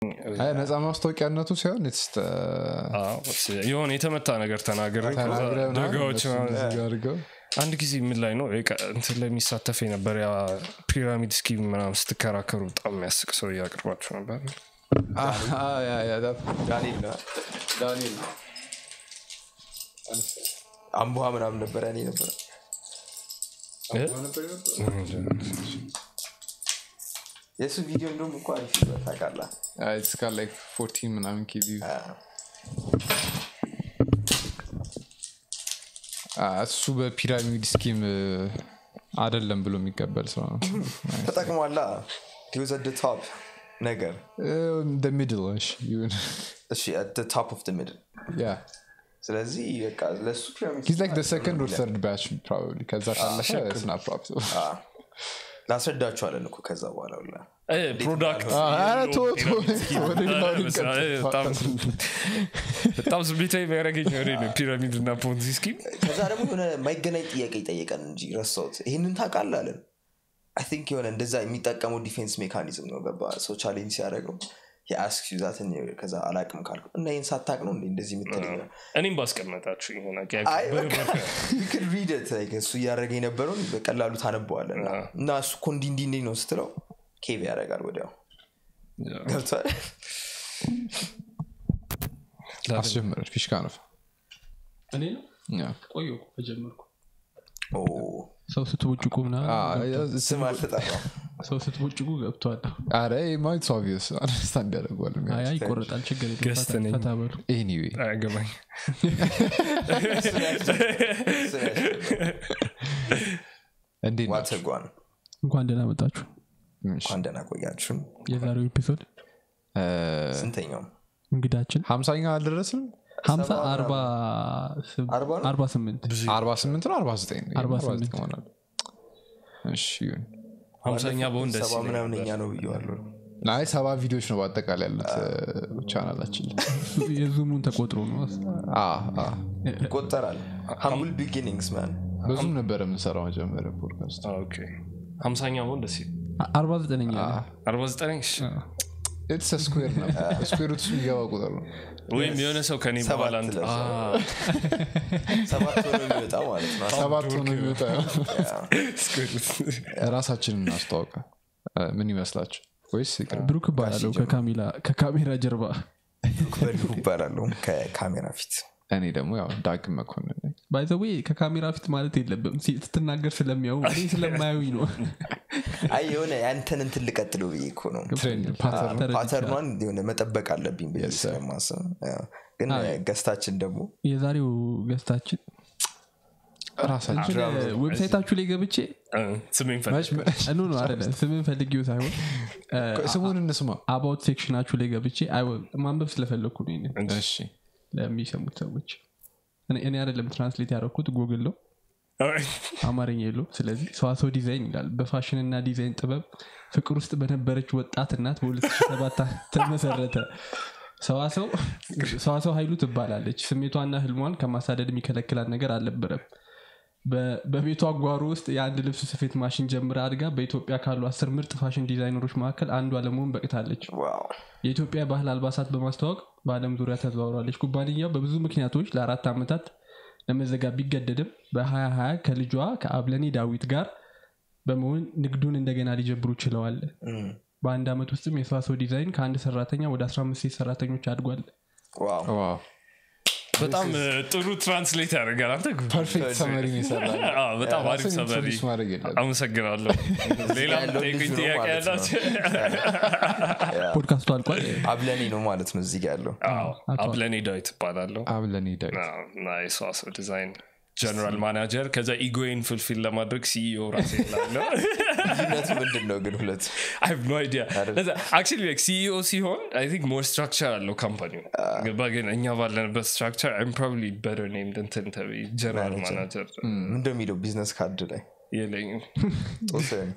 አይ፣ ነፃ ማስታወቂያነቱ ሲሆን ስ አዎ፣ የሆነ የተመታ ነገር ተናገር ተናግረ ደጋዎች ምናምን አድርገው አንድ ጊዜ ምን ላይ ነው በቃ እንትን ላይ የሚሳተፍ የነበር ያ ፒራሚድ ስኪም ምናምን ስትከራከሩ በጣም የሚያስቅ ሰው እያቅርባችሁ ነበር ዳንኤል ነው ዳንኤል አምቡሃ ምናምን ነበረ እኔ ነበረ የእሱ ቪዲዮ እንደውም እኮ አሪፍ ነው ታውቃለህ እስካ ላይ ፎርቲን ምናምን ኬቪ እሱ በፒራሚድ ስኪም አደለም ብሎ የሚቀበል ሰው ነው ተጠቅሟላ ወዘ ቶፕ ነገር ሚድል እሺ ቶፕ ኦፍ ሚድል ያ ስለዚህ በቃ ለሱ ፒራሚድ ሂዝ ላይክ ሰከንድ ኦር ተርድ ባች ፕሮባብሊ ከዛ ካለፈ ስና ፕሮብለም ላስረዳችኋለን እኮ ከዛ በኋላ ሁላ ፕሮዳክት ኧረ ተው፣ ተው፣ ወደ ሌላው ልንቀጥል። በጣም ስሜታዊ የሚያደርገኝ ወሬ ነው ፒራሚድ እና ፖንዚ ስኪም ከዛ ደግሞ የሆነ የማይገናኝ ጥያቄ ይጠየቀን እንጂ ረሳሁት ይህንን ታውቃለህ አለን አይ ቲንክ የሆነ እንደዛ የሚጠቀመው ዲፌንስ ሜካኒዝም ነው ገባ ሰው ቻሌንጅ ሲያደርገው የአስክ ዛትን ከዛ አላቅም ካልኩ እና ይህን ሳታቅ ነው እንዴ እንደዚህ የምትለኝ እኔም ባስቀመጣችሁ የሆነ አይ በቃ you can read it, like እሱ እያደረገ የነበረውን በቀላሉ ታነበዋለ እና እሱ እኮ እንዲ እንዲ እንዲ ነው ስትለው ኬቭ ያደርጋል ወዲያው ገብቷል አስጀምረን ፊሽካ ነፍ እኔ ነው ያ። ቆየ እኮ ከጀመርኩ ኦ፣ ሰው ስትቦጭቁ ምናምን አ፣ ስም አልተጠራም ሰው ስትቦጭቁ ገብቷል አረ ማይትስ ኦብቪየስ አንደርስታንድ ያደርገዋል አይ አይ ይቆረጣል ችግር የለም። ገስት ፈታ- ነኝ። ፈታ በሉ ኤኒዌይ አያገባኝ ስም ያስጀምር። እንዴት ናችሁ? ዋተጓን እንኳን ደህና መጣችሁ እንኳን ደህና ቆያችሁን የዛሬው ኤፒሶድ እ፣ ስንተኛው እንግዳችን ሀምሳኛ አልደረስንም ሀምሳ ሰባ አርባ ስም- አርባ ነው? አርባ ስምንት አርባ ስምንት ነው አርባ ዘጠኝ ነው? አርባ አርባ ዘጠኝ ስምንት። ይሆናል። እሺ ይሁን ሀምሳኛ በሆን ደስ ሰባ ይለኝ ምናምን ነበር። እኛ ነው ብየዋለሁ አይ ሰባ ቪዲዮዎች ነው በአጠቃላይ ያሉት ቻናላችን ላይ የዙሙን ተቆጥሮ ነው አ፣ አ። ይቆጠራል ሀምብል ቢጊኒንግስ ማን ብዙም ነበረ የምንሰራው መጀመሪያ ፖድካስት አ፣ ኦኬ ሀምሳኛ በሆን ደስ ይለኝ አ- አርባ ዘጠነኛ ነው። አርባ ዘጠኝ እሺ። ኢትስ ስኩዌር ነው ስኩዌር ውስጥ የሚገባ ቁጥር ነው ወይም የሆነ ሰው ከኔ ሰባት በኋላ እንትን- ለዛ። አ፣ ሰባት ሆኖ የሚወጣ ማለት ነው ሰባት ሆኖ የሚወጣ ስኩዌር ውስጥ። ራሳችንን እናስተዋውቀ እ፣ ምን ይመስላችሁ ወይስ ይቅር? ብሩክ እባላለሁ ከካሜላ- ከካሜራ ጀርባ በልሁ ይባላለሁ ከካሜራ ፊት እኔ ደግሞ ያው ዳግም መኮንን ነኝ ባይዘዌ ከካሜራ ፊት ማለት የለብም ሲ- ስትናገር ስለሚያዩ እኔ ስለማያዩኝ ነው አይ የሆነ ያንተን እንትን ልቀጥለው ብዬ እኮ ነው ትሬንድ ፓተርን ተረድቻለሁ። ፓተርኗን የሆነ መጠበቅ አለብኝ ብዬ Yes, sir. ስለማስብ ያው። ግን አይ። ገስታችን ደግሞ የዛሬው ገስታችን ራሳችን ዌብሳይታችሁ ላይ ገብቼ አ፣ ስሜን ፈልግ መች- መች- ኖ ነው አለ ስምን ፈልጊው ሳይሆን ስሙን እንስማ አባውት ሴክሽናችሁ ላይ ገብቼ አይ፣ ማንበብ ስለፈለግኩ ነው ይሄንን እሺ ለሚሰሙት ሰዎች እኔ- እኔ አይደለም ትራንስሌት ያደረኩት ጉግል ነው አማርኛ የለው ስለዚህ ሰዋሰው ዲዛይን ይላል በፋሽንና ዲዛይን ጥበብ ፍቅር ውስጥ በነበረች ወጣት እናት በ2007 ተመሰረተ ሰዋሰው ሰዋሰው ኃይሉ ትባላለች ስሜቷና ህልሟን ከማሳደድ የሚከለክላት ነገር አልነበረም በ- በቤቷ ጓሮ ውስጥ የአንድ ልብስ ስፌት ማሽን ጀምራ አድጋ በኢትዮጵያ ካሉ አስር ምርጥ ፋሽን ዲዛይነሮች መካከል አንዷ ለመሆን በቅታለች ዋው የኢትዮጵያ ባህል አልባሳት በማስተዋወቅ በአለም ዙሪያ ተዘዋውራለች ኩባንያው በብዙ ምክንያቶች ለአራት ዓመታት ለመዘጋ ቢገደድም በ2020 ከልጇ ከአብለኔ ዳዊት ጋር በመሆን ንግዱን እንደገና ሊጀብሩ ችለዋል እም፣ በአንድ ዓመት ውስጥም የሰዋሰው ዲዛይን ከአንድ ሰራተኛ ወደ 15 ሴት ሰራተኞች አድጓል ዋው ዋው በጣም እ፣ ጥሩ ትራንስሌት ያደርጋል አንተ ፐርፌክት ሰመሪ ይሰራል አ፣ በጣም አሪፍ ራስን ሰመሪ introduce ማድረግ የለብህም። አመሰግናለሁ ሌላ ያለው ጠይቁኝ ልጁ ነው ጥያቄ ማለት ነው። ያላቸው ፖድካስቱ አልቋል አብለኔ ነው ማለት ነው እዚህ ጋ ያለው አብለኔ ዳዊት እባላለሁ አብለን ዳዊት አዎ፣ እና የሰዋሰው ዲዛይን ጀነራል ማናጀር ከዛ ኢጎይን ፍልፊል ለማድረግ ሲኢኦ ራሴ ላለው ልዩነቱ ምንድን ነው ግን ሁለቱ I have no idea. ለዛ actually like CEO ሲሆን I think more structure አለው ካምፓኒው ገባ ግን እኛ ባለንበት structure I'm probably better named እንትን ተብዬ ጀነራል ማናጀር ምንደ የሚለው ቢዝነስ ካርድ ላይ የለኝም ጦስን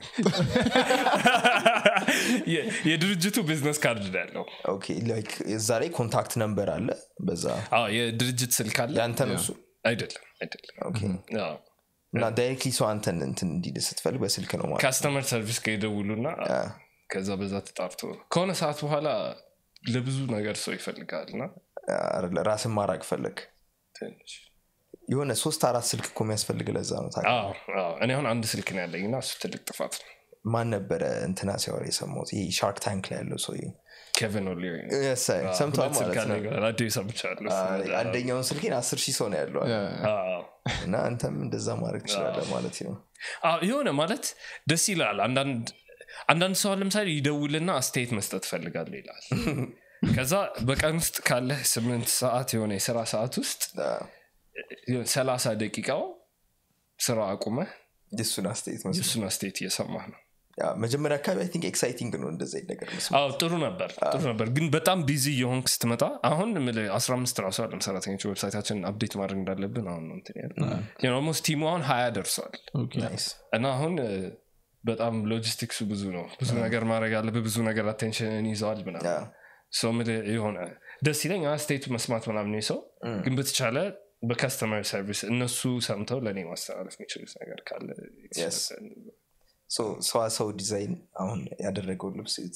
የ- የድርጅቱ ቢዝነስ ካርድ ነው ያለው ኦኬ ላይክ እዛ ላይ ኮንታክት ነምበር አለ በዛ አዎ የድርጅት ስልክ አለ ያንተ ነው እሱ አይደለም አይደለም ኦኬ አዎ። እና ዳይሬክትሊ ሰው አንተን እንትን እንዲል ስትፈልግ በስልክ ነው ማለት ካስተመር ሰርቪስ ጋር ይደውሉና ከዛ በዛ ተጣርቶ ከሆነ ሰዓት በኋላ ለብዙ ነገር ሰው ይፈልጋል እና አይደለ ራስን ማራቅ ፈለግ ትንሽ የሆነ ሶስት አራት ስልክ እኮ የሚያስፈልግ ለዛ ነው ታውቃለህ? አዎ፣ አዎ። እኔ አሁን አንድ ስልክ ነው ያለኝ እና እሱ ትልቅ ጥፋት ነው ማን ነበረ እንትና ሲያወራ የሰማሁት ይሄ ሻርክ ታንክ ላይ ያለው ሰው ኬቨን ኦሊሪ Yes, አይ፣ ሰምተዋል ሁለት ስልክ ማለት ነው አለኝ ይላል። አዲስ ሰምቻለሁ እሱ አይ፣ ነገር። አንደኛውን ስልኬን አስር ሺህ ሰው ነው ያለው አለ። አዎ። እና አንተም እንደዛ ማድረግ ትችላለህ ማለት ነው አዎ፣ የሆነ ማለት ደስ ይላል አንዳንድ አንዳንድ ሰው ለምሳሌ ይደውልና አስተያየት መስጠት ፈልጋለሁ ይላል ከዛ በቀን ውስጥ ካለህ ስምንት ሰዓት የሆነ የስራ ሰዓት ውስጥ አዎ። ሰላሳ ደቂቃው ስራ አቁመህ የእሱን አስተያየት መስሎኝ። የእሱን አስተያየት እየሰማህ ነው ያ፣ መጀመሪያ አካባቢ አይ ቲንክ ኤክሳይቲንግ ነው እንደዚ አይነት ነገር መስማት። አዎ ጥሩ ነበር ጥሩ ነበር ግን በጣም ቢዚ የሆንክ ስትመጣ አሁን የምልህ 15 ራሱ አለም ሰራተኞች ዌብሳይታችን አፕዴት ማድረግ እንዳለብን አሁን ነው እንትን ያለ ኦልሞስት ቲሙ አሁን ሀያ ደርሷል ኦኬ። ናይስ። እና አሁን እ፣ በጣም ሎጂስቲክሱ ብዙ ነው ብዙ ነገር ማድረግ አለብህ ብዙ ነገር አቴንሽንን ይዘዋል ያ፣ ምናምን ሰው የምልህ የሆነ ደስ ይለኝ አስተያየቱ መስማት ምናምን ሰው ግን በተቻለ በከስተመር ሰርቪስ እነሱ ሰምተው ለእኔ ማስተላለፍ የሚችሉት ነገር ካለ Yes. ሶ ሰዋሰው ዲዛይን አሁን ያደረገው ልብስ እዩት።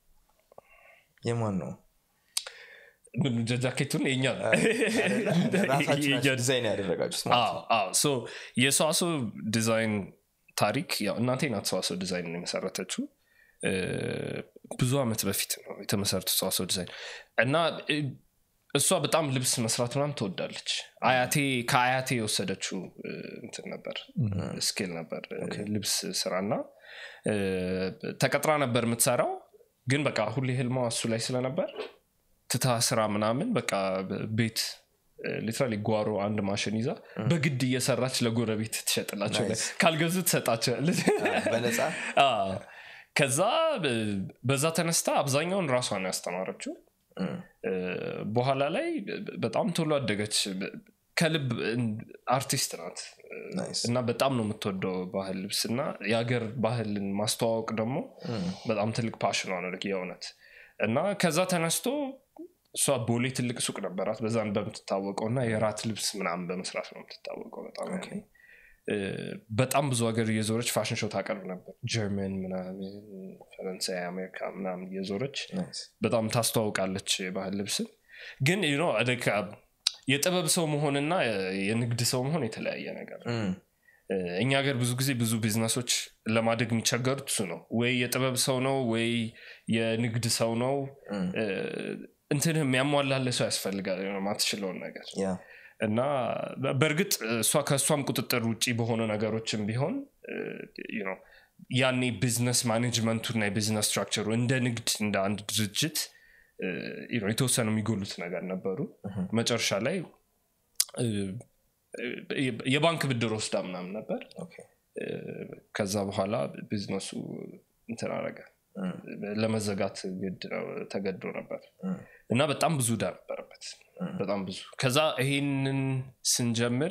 የማን ነው ምን ጃኬቱን የኛ ነው ራሳችሁ የኛ ናችሁ ዲዛይን ያደረጋችሁት ማለት ነው። አዎ አዎ ሶ የሰዋሰው ዲዛይን ታሪክ ያው እናቴ ናት ሰዋሰው ዲዛይን የመሰረተችው እ፣ ብዙ አመት በፊት ነው የተመሰረቱ ሰዋሰው ዲዛይን እና እ፣ እሷ በጣም ልብስ መስራት ምናምን ትወዳለች አያቴ ከአያቴ የወሰደችው እ፣ እንትን ነበር ስኪል ነበር እ፣ ልብስ ስራና እ፣ ተቀጥራ ነበር የምትሰራው ግን በቃ ሁሌ ህልማ እሱ ላይ ስለነበር ትታ ስራ ምናምን በቃ ቤት ሊትራሊ ጓሮ አንድ ማሽን ይዛ በግድ እየሰራች ለጎረቤት ትሸጥላቸው Nice. ካልገዙ ትሰጣቸዋለች በነፃ አዎ። ከዛ ብ- በዛ ተነስታ አብዛኛውን ራሷን ያስተማረችው እም፣ እ፣ በኋላ ላይ ብ- በጣም ቶሎ አደገች ብ- ከልብ እን- አርቲስት ናት እ፣ ናይስ። እና በጣም ነው የምትወደው ባህል ልብስ እና የሀገር ባህልን ማስተዋወቅ ደግሞ እም፣ በጣም ትልቅ ፓሽኗ ነው ልክ የእውነት እና ከዛ ተነስቶ እሷ ቦሌ ትልቅ ሱቅ ነበራት በዛን በምትታወቀው እና የራት ልብስ ምናምን በመስራት ነው የምትታወቀው በጣም ያኔ። እ፣ በጣም ብዙ ሀገር እየዞረች ፋሽን ሾው ታቀርብ ነበር ጀርመን ምናምን ፈረንሳይ አሜሪካ ምናምን እየዞረች ናይስ። በጣም ታስተዋውቃለች የባህል ልብስን ግን you know like, uh, የጥበብ ሰው መሆንና የንግድ ሰው መሆን የተለያየ ነገር ነው እም፣ እ፣ እኛ ሀገር ብዙ ጊዜ ብዙ ቢዝነሶች ለማደግ የሚቸገሩት እሱ ነው ወይ የጥበብ ሰው ነው ወይ የንግድ ሰው ነው እም፣ እ፣ እንትንህ የሚያሟላለ ሰው ያስፈልጋል የሆነ ማትችለውን ነገር ያ፣ እና በ- በእርግጥ እሷ ከእሷም ቁጥጥር ውጭ በሆኑ ነገሮችም ቢሆን እ፣ you know፣ ያኔ ቢዝነስ ማኔጅመንቱና የቢዝነስ ስትራክቸሩ እንደ ንግድ እንደ አንድ ድርጅት እ፣ you know፣ የተወሰኑ የሚጎሉት ነገር ነበሩ መጨረሻ ላይ እ፣ እ፣ የባንክ ብድር ወስዳ ምናምን ነበር ኦኬ። እ፣ ከዛ በኋላ ቢዝነሱ እንትን አረገ እም፣ ለመዘጋት ግድ ነው ተገዶ ነበር እም፣ እና በጣም ብዙ ዕዳ ነበረበት በጣም ብዙ ከዛ ይሄንን ስንጀምር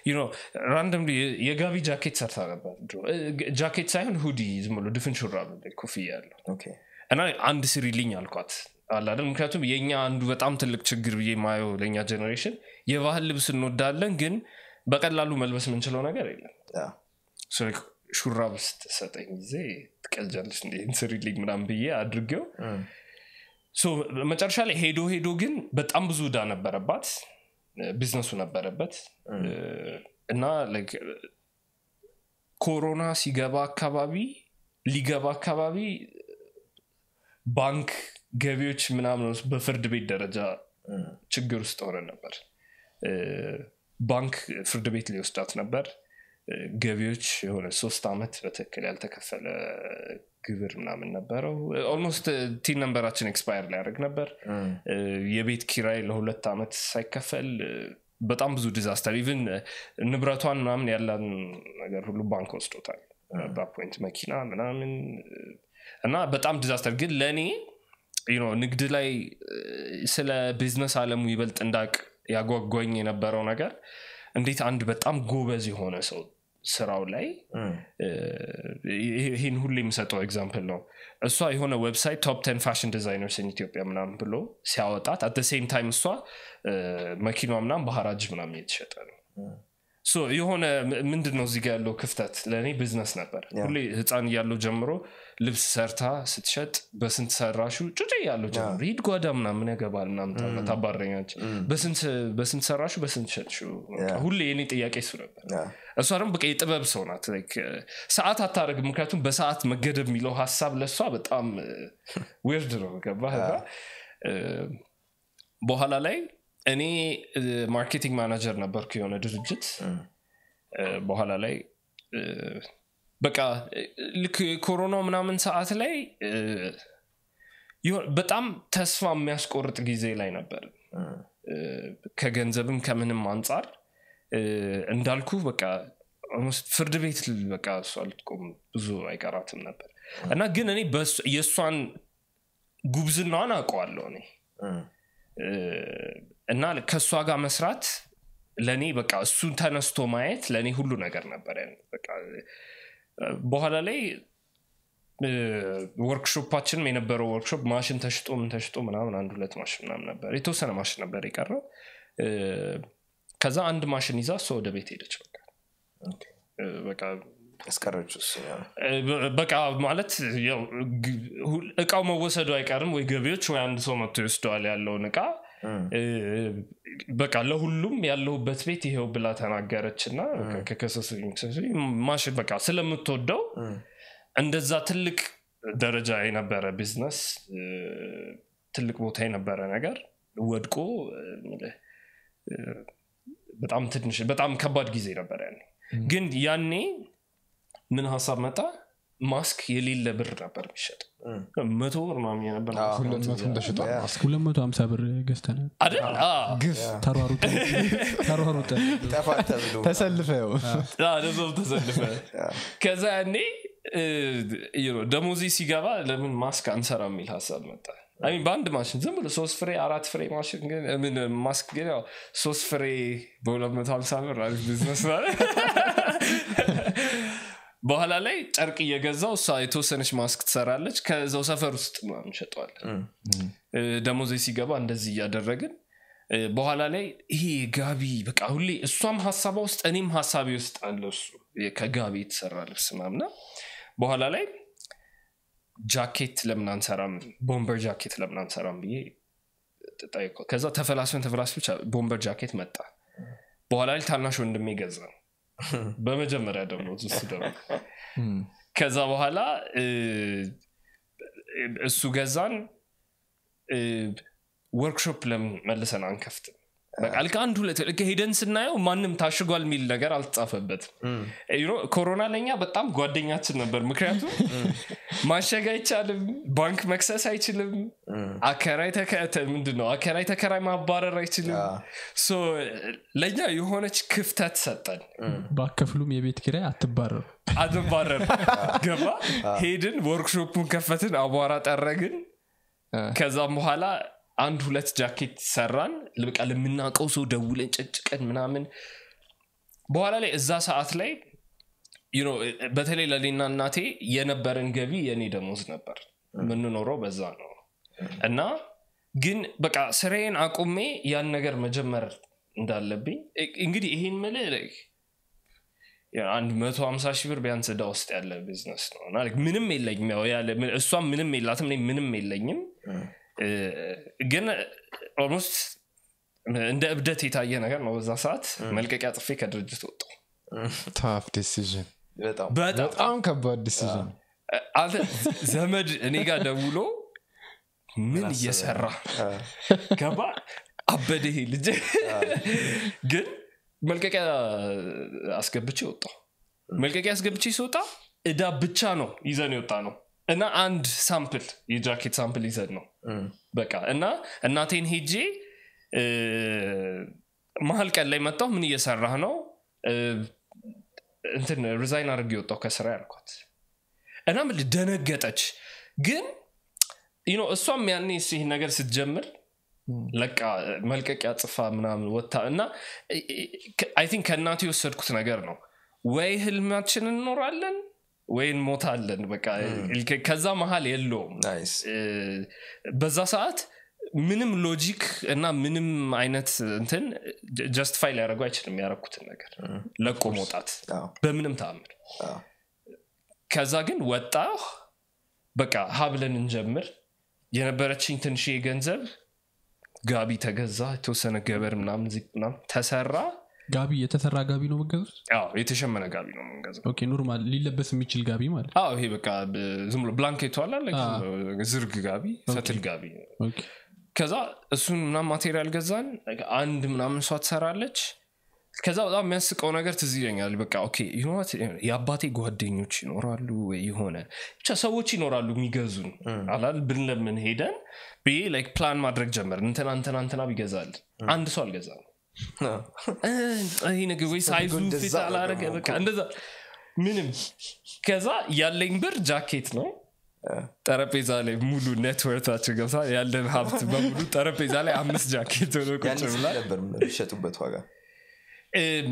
ራንደም የጋቢ ጃኬት ሰርታ ነበር ድሮ። እ፣ ጃኬት ሳይሆን ሁዲ ዝም ብሎ ድፍን ሹራብ ኮፍያ ያለው ኦኬ። እና አንድ ስሪልኝ አልኳት አላደል ምክንያቱም የኛ አንዱ በጣም ትልቅ ችግር ብዬ ማየው ለእኛ ጀኔሬሽን የባህል ልብስ እንወዳለን ግን በቀላሉ መልበስ የምንችለው ነገር የለም ያ፣ So like ሹራብ ስትሰጠኝ ጊዜ ትቀልጃለች እንደ ስሪልኝ ምናምን ብዬ አድርጌው እም፣ ሶ መጨረሻ ላይ ሄዶ ሄዶ ግን በጣም ብዙ ዕዳ ነበረባት እ፣ ቢዝነሱ ነበረበት እ፣ እና like ኮሮና ሲገባ አካባቢ ሊገባ አካባቢ ባንክ ገቢዎች ምናምን ውስጥ በፍርድ ቤት ደረጃ እም፣ ችግር ውስጥ ሆነ ነበር እ፣ ባንክ ፍርድ ቤት ሊወስዳት ነበር እ፣ ገቢዎች የሆነ ሶስት ዓመት በትክክል ያልተከፈለ ግብር ምናምን ነበረው ኦልሞስት ቲን ነንበራችን ኤክስፓየር ሊያደርግ ነበር እም፣ እ፣ የቤት ኪራይ ለሁለት ዓመት ሳይከፈል እ፣ በጣም ብዙ ዲዛስተር ኢቭን ንብረቷን ምናምን ያለን ነገር ሁሉ ባንክ ወስዶታል በፖይንት መኪና ምናምን እ፣ እና በጣም ዲዛስተር ግን ለእኔ you know ንግድ ላይ እ፣ ስለ ቢዝነስ አለሙ ይበልጥ እንዳቅ ያጓጓኝ የነበረው ነገር እንዴት አንድ በጣም ጎበዝ የሆነ ሰው ስራው ላይ እም፣ እ፣ ይሄ- ይሄን ሁሌ የሚሰጠው ኤግዛምፕል ነው እሷ የሆነ ዌብሳይት ቶፕ ቴን ፋሽን ዲዛይነርስ ኢትዮጵያ ምናምን ብሎ ሲያወጣት አት ሴም ታይም እሷ እ፣ መኪናዋ ምናምን በሀራጅ ምናምን እየተሸጠ ነው ሶ የሆነ ም- ምንድን ነው እዚህ ጋ ያለው ክፍተት ለእኔ ቢዝነስ ነበር ሁሌ ህፃን እያለው ጀምሮ ልብስ ሰርታ ስትሸጥ በስንት ሰራሹ ጩጭ እያለው ጀምሮ ሂድ ጓዳ ምናምን ያገባል ምናምን ተብላ ታባረኛች በስንት ሰራሹ በስንት ሸጥሽው በቃ ሁሌ የኔ ጥያቄ እሱ ነበር Yeah. እሷ ደግሞ በቃ የጥበብ ሰው ናት Like, እ፣ ሰዓት አታደርግም ምክንያቱም በሰዓት መገደብ የሚለው ሀሳብ ለእሷ በጣም ዊርድ ነው ገባህ እና፣ እ፣ በኋላ ላይ እኔ ማርኬቲንግ ማናጀር ነበርኩ የሆነ ድርጅት እ፣ በኋላ ላይ እ፣ በቃ እ፣ ልክ ኮሮናው ምናምን ሰዓት ላይ እ፣ የሆነ- በጣም ተስፋ የሚያስቆርጥ ጊዜ ላይ ነበር እ፣ ከገንዘብም ከምንም አንጻር እ፣ እንዳልኩ በቃ almost ፍርድ ቤት ል- በቃ እሷ ልትቆም ብዙ አይቀራትም ነበር እና ግን እኔ በእሷ- የእሷን ጉብዝናዋን አውቀዋለሁ እኔ እ፣ እና ከእሷ ጋር መስራት ለእኔ በቃ እሱን ተነስቶ ማየት ለእኔ ሁሉ ነገር ነበር ያን በቃ እ፣ በኋላ ላይ እ፣ ወርክሾፓችንም የነበረው ወርክሾፕ ማሽን ተሽጦ ምን ተሽጦ ምናምን አንድ ሁለት ማሽን ምናምን ነበር የተወሰነ ማሽን ነበር የቀረው እ፣ ከዛ አንድ ማሽን ይዛ እሷ ወደ ቤት ሄደች በቃ እ፣ በቃ ያስቀረችው እሱ ነው። እ፣ በ- በቃ ማለት ያው ግ- ሁል- እቃው መወሰዱ አይቀርም ወይ ገቢዎች ወይ አንድ ሰው መጥቶ ይወስደዋል ያለውን እቃ እ፣ በቃ ለሁሉም ያለሁበት ቤት ይሄው ብላ ተናገረች እና ከከሰሱኝ ከሰሱኝ ማሽን በቃ ስለምትወደው እንደዛ ትልቅ ደረጃ የነበረ ቢዝነስ እ፣ ትልቅ ቦታ የነበረ ነገር ወድቆ እ፣ ምልህ፣ እ፣ በጣም ትንሽ በጣም ከባድ ጊዜ ነበር ያኔ ግን ያኔ ምን ሀሳብ መጣ ማስክ የሌለ ብር ነበር የሚሸጥ መቶ ብር ምናምን የነበር አዎ። ሁለት መቶ ተሽጧል ያ። ማስክ 250 ብር ገዝተናል አይደል አዎ። ግፍ ተሯሩጠ ተሯሩጠ ጠፋ ተብሎ ተሰልፈው አዎ፣ ለዛው ተሰልፈ ከዛ ያኔ እ፣ you know፣ ደሞዜ ሲገባ ለምን ማስክ አንሰራ የሚል ሀሳብ መጣ አይ ሚን በአንድ ማሽን ዝም ብሎ ሶስት ፍሬ አራት ፍሬ ማሽን ግን ምን ማስክ ግን ያው ሶስት ፍሬ በ250 ብር አሪፍ ቢዝነስ ማለት በኋላ ላይ ጨርቅ እየገዛው እሷ የተወሰነች ማስክ ትሰራለች ከዛው ሰፈር ውስጥ ምናምን እንሸጠዋለን እ፣ ደሞዜ ሲገባ እንደዚህ እያደረግን እ፣ በኋላ ላይ ይሄ ጋቢ በቃ ሁሌ እሷም ሀሳቧ ውስጥ እኔም ሀሳቤ ውስጥ አለ እሱ የ- ከጋቢ የተሰራ ልብስ ምናምና በኋላ ላይ ጃኬት ለምን አንሰራም ቦምበር ጃኬት ለምን አንሰራም ብዬ ጠየቅኩት ከዛ ተፈላስፈን ተፈላስፈን ብቻ ቦምበር ጃኬት መጣ በኋላ ላይ ታናሽ ወንድሜ ገዛ በመጀመሪያ ደግሞ እሱ ደግሞ ከዛ በኋላ እ፣ እሱ ገዛን እ፣ ወርክሾፕ ለምን መልሰን አንከፍትም በቃ ልክ አንድ ሁለት ልክ ሄደን ስናየው ማንም ታሽጓል የሚል ነገር አልተጻፈበትም You know፣ ኮሮና ለኛ በጣም ጓደኛችን ነበር ምክንያቱም ማሸግ አይቻልም ባንክ መክሰስ አይችልም አከራይ ተከ- ተ- ምንድን ነው አከራይ ተከራይ ማባረር አይችልም ሶ ለእኛ የሆነች ክፍተት ሰጠን ባከፍሉም የቤት ኪራይ አትባረሩ አትባረር ገባ ሄድን ወርክሾፑን ከፈትን አቧራ ጠረግን ከዛም በኋላ አንድ ሁለት ጃኬት ሰራን በቃ ለምናውቀው ሰው ደውለን ጨጭቀን ምናምን በኋላ ላይ እዛ ሰዓት ላይ you know፣ በተለይ ለሌና እናቴ የነበረን ገቢ የእኔ ደሞዝ ነበር የምንኖረው በዛ ነው እና ግን በቃ ስራዬን አቁሜ ያን ነገር መጀመር እንዳለብኝ እ- እንግዲህ ይሄን ምልህ like አንድ መቶ ሀምሳ ሺህ ብር ቢያንስ እዳ ውስጥ ያለ ቢዝነስ ነው እና like ምንም የለኝም ያው ያለ- ምን- እሷም ምንም የላትም እኔ ምንም የለኝም እ፣ ግን ኦልሞስት እንደ እብደት የታየ ነገር ነው በዛ ሰዓት መልቀቂያ ጽፌ ከድርጅት ወጣሁ ታፍ ዲሲዥን በጣም በጣም በጣም ከባድ ዲሲዥን አንተ ዘመድ እኔ ጋር ደውሎ ምን እየሰራ ገባ አበደ ይሄ ልጅ ግን መልቀቂያ አስገብቼ ወጣሁ መልቀቂያ አስገብቼ ሲወጣ እዳ ብቻ ነው ይዘን የወጣ ነው እና አንድ ሳምፕል የጃኬት ሳምፕል ይዘን ነው በቃ እና እናቴን ሄጄ እ፣ መሀል ቀን ላይ መጣሁ ምን እየሰራህ ነው እ፣ እንትን ሪዛይን አድርጌ የወጣሁ ከስራ ያልኳት እና ምን ደነገጠች ግን you know እሷም ያኔ ይህ ነገር ስትጀምር ለቃ መልቀቂያ ጽፋ ምናምን ወታ እና አይ ቲንክ ከእናቴ የወሰድኩት ነገር ነው ወይ ህልማችን እንኖራለን ወይ እንሞታለን በቃ ከዛ መሀል የለውም ናይስ እ፣ በዛ ሰዓት ምንም ሎጂክ እና ምንም አይነት እንትን ጀስቲፋይ ሊያደርጉ አይችልም ያረኩትን ነገር ለቆ መውጣት አዎ፣ በምንም ተአምር አዎ። ከዛ ግን ወጣ በቃ ሀብለን እንጀምር የነበረችኝ ትንሽ ገንዘብ ጋቢ ተገዛ የተወሰነ ገበር ምናምን ዚ- ምናምን ተሰራ ጋቢ የተሰራ ጋቢ ነው መገዙት አዎ የተሸመነ ጋቢ ነው የምንገዛው ኦኬ ኖርማል ሊለበስ የሚችል ጋቢ ማለት አዎ ይሄ በቃ ብ- ዝም ብሎ ብላንኬቱ አለ like አዎ። ዝም ብሎ ዝርግ ጋቢ ፈትል ጋቢ ኦኬ ከዛ እሱን ምናምን ማቴሪያል ገዛን አንድ ምናምን እሷ ትሰራለች ከዛ በጣም የሚያስቀው ነገር ትዝ ይለኛል በቃ ኦኬ you know what? የአባቴ ጓደኞች ይኖራሉ ወይ የሆነ ብቻ ሰዎች ይኖራሉ የሚገዙን አላል ብንለምን ሄደን ብዬ ላይክ ፕላን ማድረግ ጀመር እንትና እንትና እንትና ቢገዛል አንድ ሰው አልገዛም እ፣ ይሄ ነገር ወይ ሳይዙ እንደዛ ፊት ነው አላረገ ደግሞ በቃ እንደዛ ምንም ከዛ ያለኝ ብር ጃኬት ነው ጠረጴዛ ላይ ሙሉ ኔትወርታችን ገብታ ያለን ሀብት በሙሉ ጠረጴዛ ላይ አምስት ጃኬት ሆኖ ቁጭ ያኔ ስንት ብሏል ነበር የሚሸጡበት ዋጋ እም፣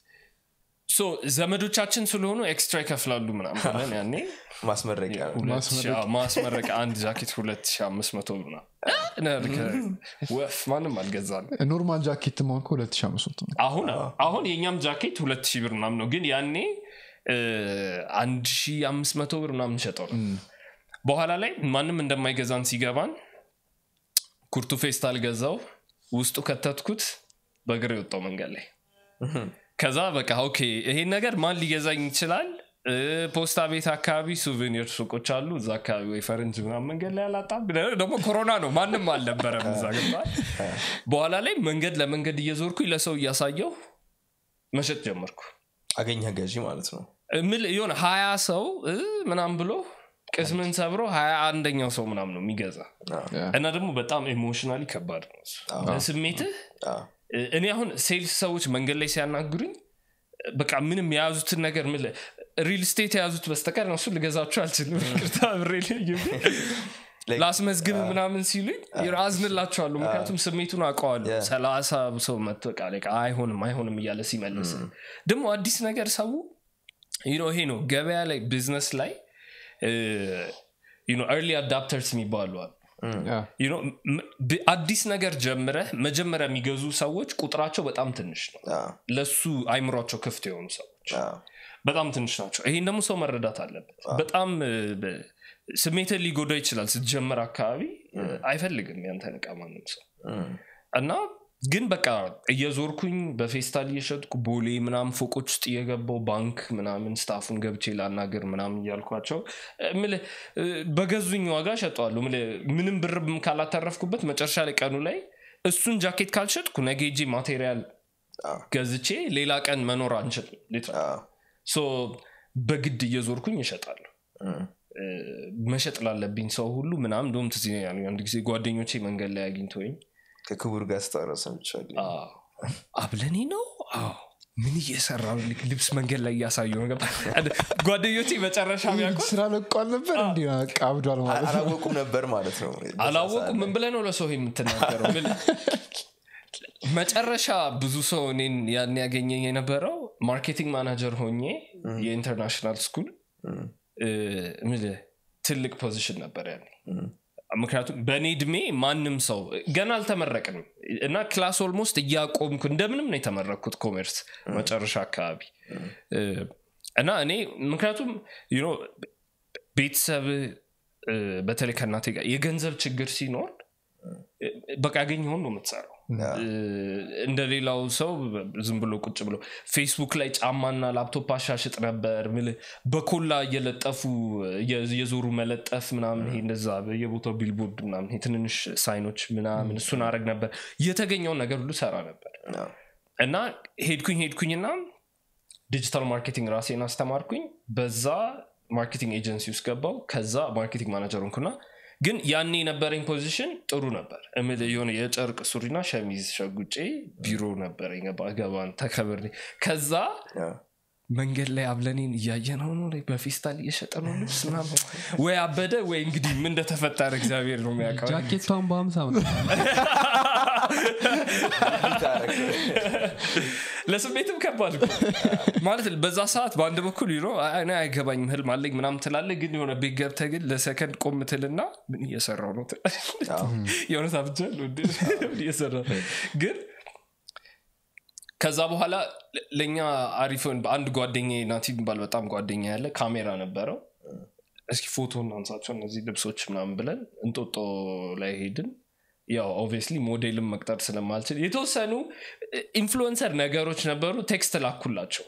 ሶ ዘመዶቻችን ስለሆኑ ኤክስትራ ይከፍላሉ ምናምን ብለን ያኔ ማስመረቂያ ነው። ሁለት ሺህ- አዎ፣ ማስመረቂያ አንድ ጃኬት ሁለት ሺህ አምስት መቶ ብር ምናምን እ፣ ከ- ወፍ ማንም አልገዛም ኖርማል ጃኬት ማንከ 2500 ነው አሁን አሁን የእኛም ጃኬት ሁለት ሺህ ብር ምናምን ነው ግን ያኔ እ፣ አንድ ሺህ አምስት መቶ ብር ምናምን ሸጠው ነው በኋላ ላይ ማንም እንደማይገዛን ሲገባን ኩርቱ ፌስታል ገዛው ውስጡ ከተትኩት በእግር የወጣው መንገድ ላይ ከዛ በቃ ኦኬ ይሄን ነገር ማን ሊገዛኝ ይችላል እ፣ ፖስታ ቤት አካባቢ ሱቬኒር ሱቆች አሉ እዛ አካባቢ ወይ ፈረንጅ ምናምን መንገድ ላይ አላጣም ደግሞ ኮሮና ነው ማንም አልነበረም እዛ ገብቷል በኋላ ላይ መንገድ ለመንገድ እየዞርኩኝ ለሰው እያሳየው መሸጥ ጀመርኩ አገኘ ገዢ ማለት ነው ምል የሆነ ሀያ ሰው እ፣ ምናምን ብሎ ቅስምን ሰብሮ ሀያ አንደኛው ሰው ምናምን ነው የሚገዛ እና ደግሞ በጣም ኢሞሽናሊ ከባድ ነው እሱ። ስሜትህ አዎ። እ፣ እኔ አሁን ሴልስ ሰዎች መንገድ ላይ ሲያናግሩኝ በቃ ምንም የያዙትን ነገር ምን ሪል ስቴት የያዙት በስተቀር ነው እሱ ልገዛችሁ አልችልም ይቅርታ ብሬ ላይ Like- ላስመዝግብ ምናምን ሲሉኝ አዝንላቸዋለሁ ምክንያቱም ስሜቱን አውቀዋለሁ Yeah. ሰላሳ ሰው መጥቶ በቃ like አይሆንም አይሆንም እያለ ሲመልስ ደግሞ አዲስ ነገር ሰው you know ይሄ ነው ገበያ ላይ ቢዝነስ ላይ ኤርሊ አዳፕተርስ የሚባሉ አሉ ያ። You know, ም- ብ- አዲስ ነገር ጀምረህ መጀመሪያ የሚገዙ ሰዎች ቁጥራቸው በጣም ትንሽ ነው አዎ፣ ለሱ አይምሯቸው ክፍት የሆኑ ሰዎች አዎ። በጣም ትንሽ ናቸው ይሄን ደግሞ ሰው መረዳት አለበት በጣም እ፣ በ- ስሜትን ሊጎዳ ይችላል ስትጀምር አካባቢ እ፣ አይፈልግም ያንተን እቃ ማንም ሰው እም፣ እና ግን በቃ እየዞርኩኝ በፌስታል እየሸጥኩ ቦሌ ምናምን ፎቆች ውስጥ እየገባው ባንክ ምናምን ስታፉን ገብቼ ላናገር ምናምን እያልኳቸው እ፣ ምልህ እ፣ በገዙኝ ዋጋ ሸጠዋለሁ ምልህ ምንም ብር ካላተረፍኩበት መጨረሻ ላይ ቀኑ ላይ እሱን ጃኬት ካልሸጥኩ ነገ ሄጄ ማቴሪያል አዎ፣ ገዝቼ ሌላ ቀን መኖር አንችልም ሊትራሊ አዎ። ሶ በግድ እየዞርኩኝ እሸጣለሁ እም፣ እ፣ መሸጥ ላለብኝ ሰው ሁሉ ምናምን እንደውም ትዝ ይለኛል አንድ ጊዜ ጓደኞቼ መንገድ ላይ አግኝተውኝ ከክቡር ጋር ስታወራ ሰምቻለሁ። አዎ፣ አብለኔ ነው አዎ ምን እየሰራ ነው? ልክ ልብስ መንገድ ላይ እያሳዩ ነው ገባ ጓደኞቼ መጨረሻ ሚያውቁት ስራ ለቋል ነበር እንዲ አብዷል ማለት ነው አላወቁም ነበር ማለት ነው አላወቁም ምን ብለህ ነው ለሰው የምትናገረው ምን መጨረሻ ብዙ ሰው እኔን ያን ያገኘኝ የነበረው ማርኬቲንግ ማናጀር ሆኜ የኢንተርናሽናል ስኩል እ፣ ምልህ ትልቅ ፖዚሽን ነበር ያኔ ምክንያቱም በእኔ እድሜ ማንም ሰው ገና አልተመረቅንም እና ክላስ ኦልሞስት እያቆምኩ እንደምንም ነው የተመረቅኩት ኮሜርስ መጨረሻ አካባቢ እ፣ እና እኔ ምክንያቱም you know ቤተሰብ እ፣ በተለይ ከእናቴ ጋር የገንዘብ ችግር ሲኖር እ፣ በቃ ያገኘውን ነው የምትሰራው እ፣ እንደ ሌላው ሰው ዝም ብሎ ቁጭ ብሎ ፌስቡክ ላይ ጫማና ላፕቶፕ አሻሽጥ ነበር ምልህ በኮላ እየለጠፉ እየ- እየዞሩ መለጠፍ ምናምን ይሄ እንደዛ በየቦታው ቢልቦርድ ምናምን ይሄ ትንንሽ ሳይኖች ምናምን እሱን አረግ ነበር የተገኘውን ነገር ሁሉ ሰራ ነበር አዎ። እና ሄድኩኝ ሄድኩኝና ዲጂታል ማርኬቲንግ ራሴን አስተማርኩኝ በዛ ማርኬቲንግ ኤጀንሲ ውስጥ ገባው ከዛ ማርኬቲንግ ማናጀር ሆንኩና ግን ያኔ የነበረኝ ፖዚሽን ጥሩ ነበር እምልህ የሆነ የጨርቅ ሱሪና ሸሚዝ ሸጉጬ ቢሮ ነበረኝ ገባ- ገባን ተከብሬ ከዛ አዎ። መንገድ ላይ አብለኔን እያየ ነው ነው ላይ በፌስታል እየሸጠ ነው ልብስ ምናምን ወይ አበደ ወይ እንግዲህ ምን እንደተፈጠረ እግዚአብሔር ነው የሚያውቀው ጃኬቷን በሀምሳ ነው ለስሜትም ከባድ እኮ። ማለት በዛ ሰዓት በአንድ በኩል ይኖ እኔ አይገባኝም ህልም አለኝ ምናምን ትላለ ግን የሆነ ቤት ገብተህ ግን ለሰከንድ ቆም ትልና ምን እየሰራው ነው የሆነ ሳብጃ እየሰራ ነው? ግን ከዛ በኋላ ለ- ለእኛ አሪፍ ሆን- አንድ ጓደኛ ናቲ የሚባል በጣም ጓደኛ ያለ ካሜራ ነበረው እስኪ ፎቶ እናንሳቸው እነዚህ ልብሶች ምናምን ብለን እንጦጦ ላይ ሄድን ያው ኦብቪየስሊ ሞዴልን መቅጠር ስለማልችል የተወሰኑ ኢንፍሉንሰር ነገሮች ነበሩ ቴክስት ላኩላቸው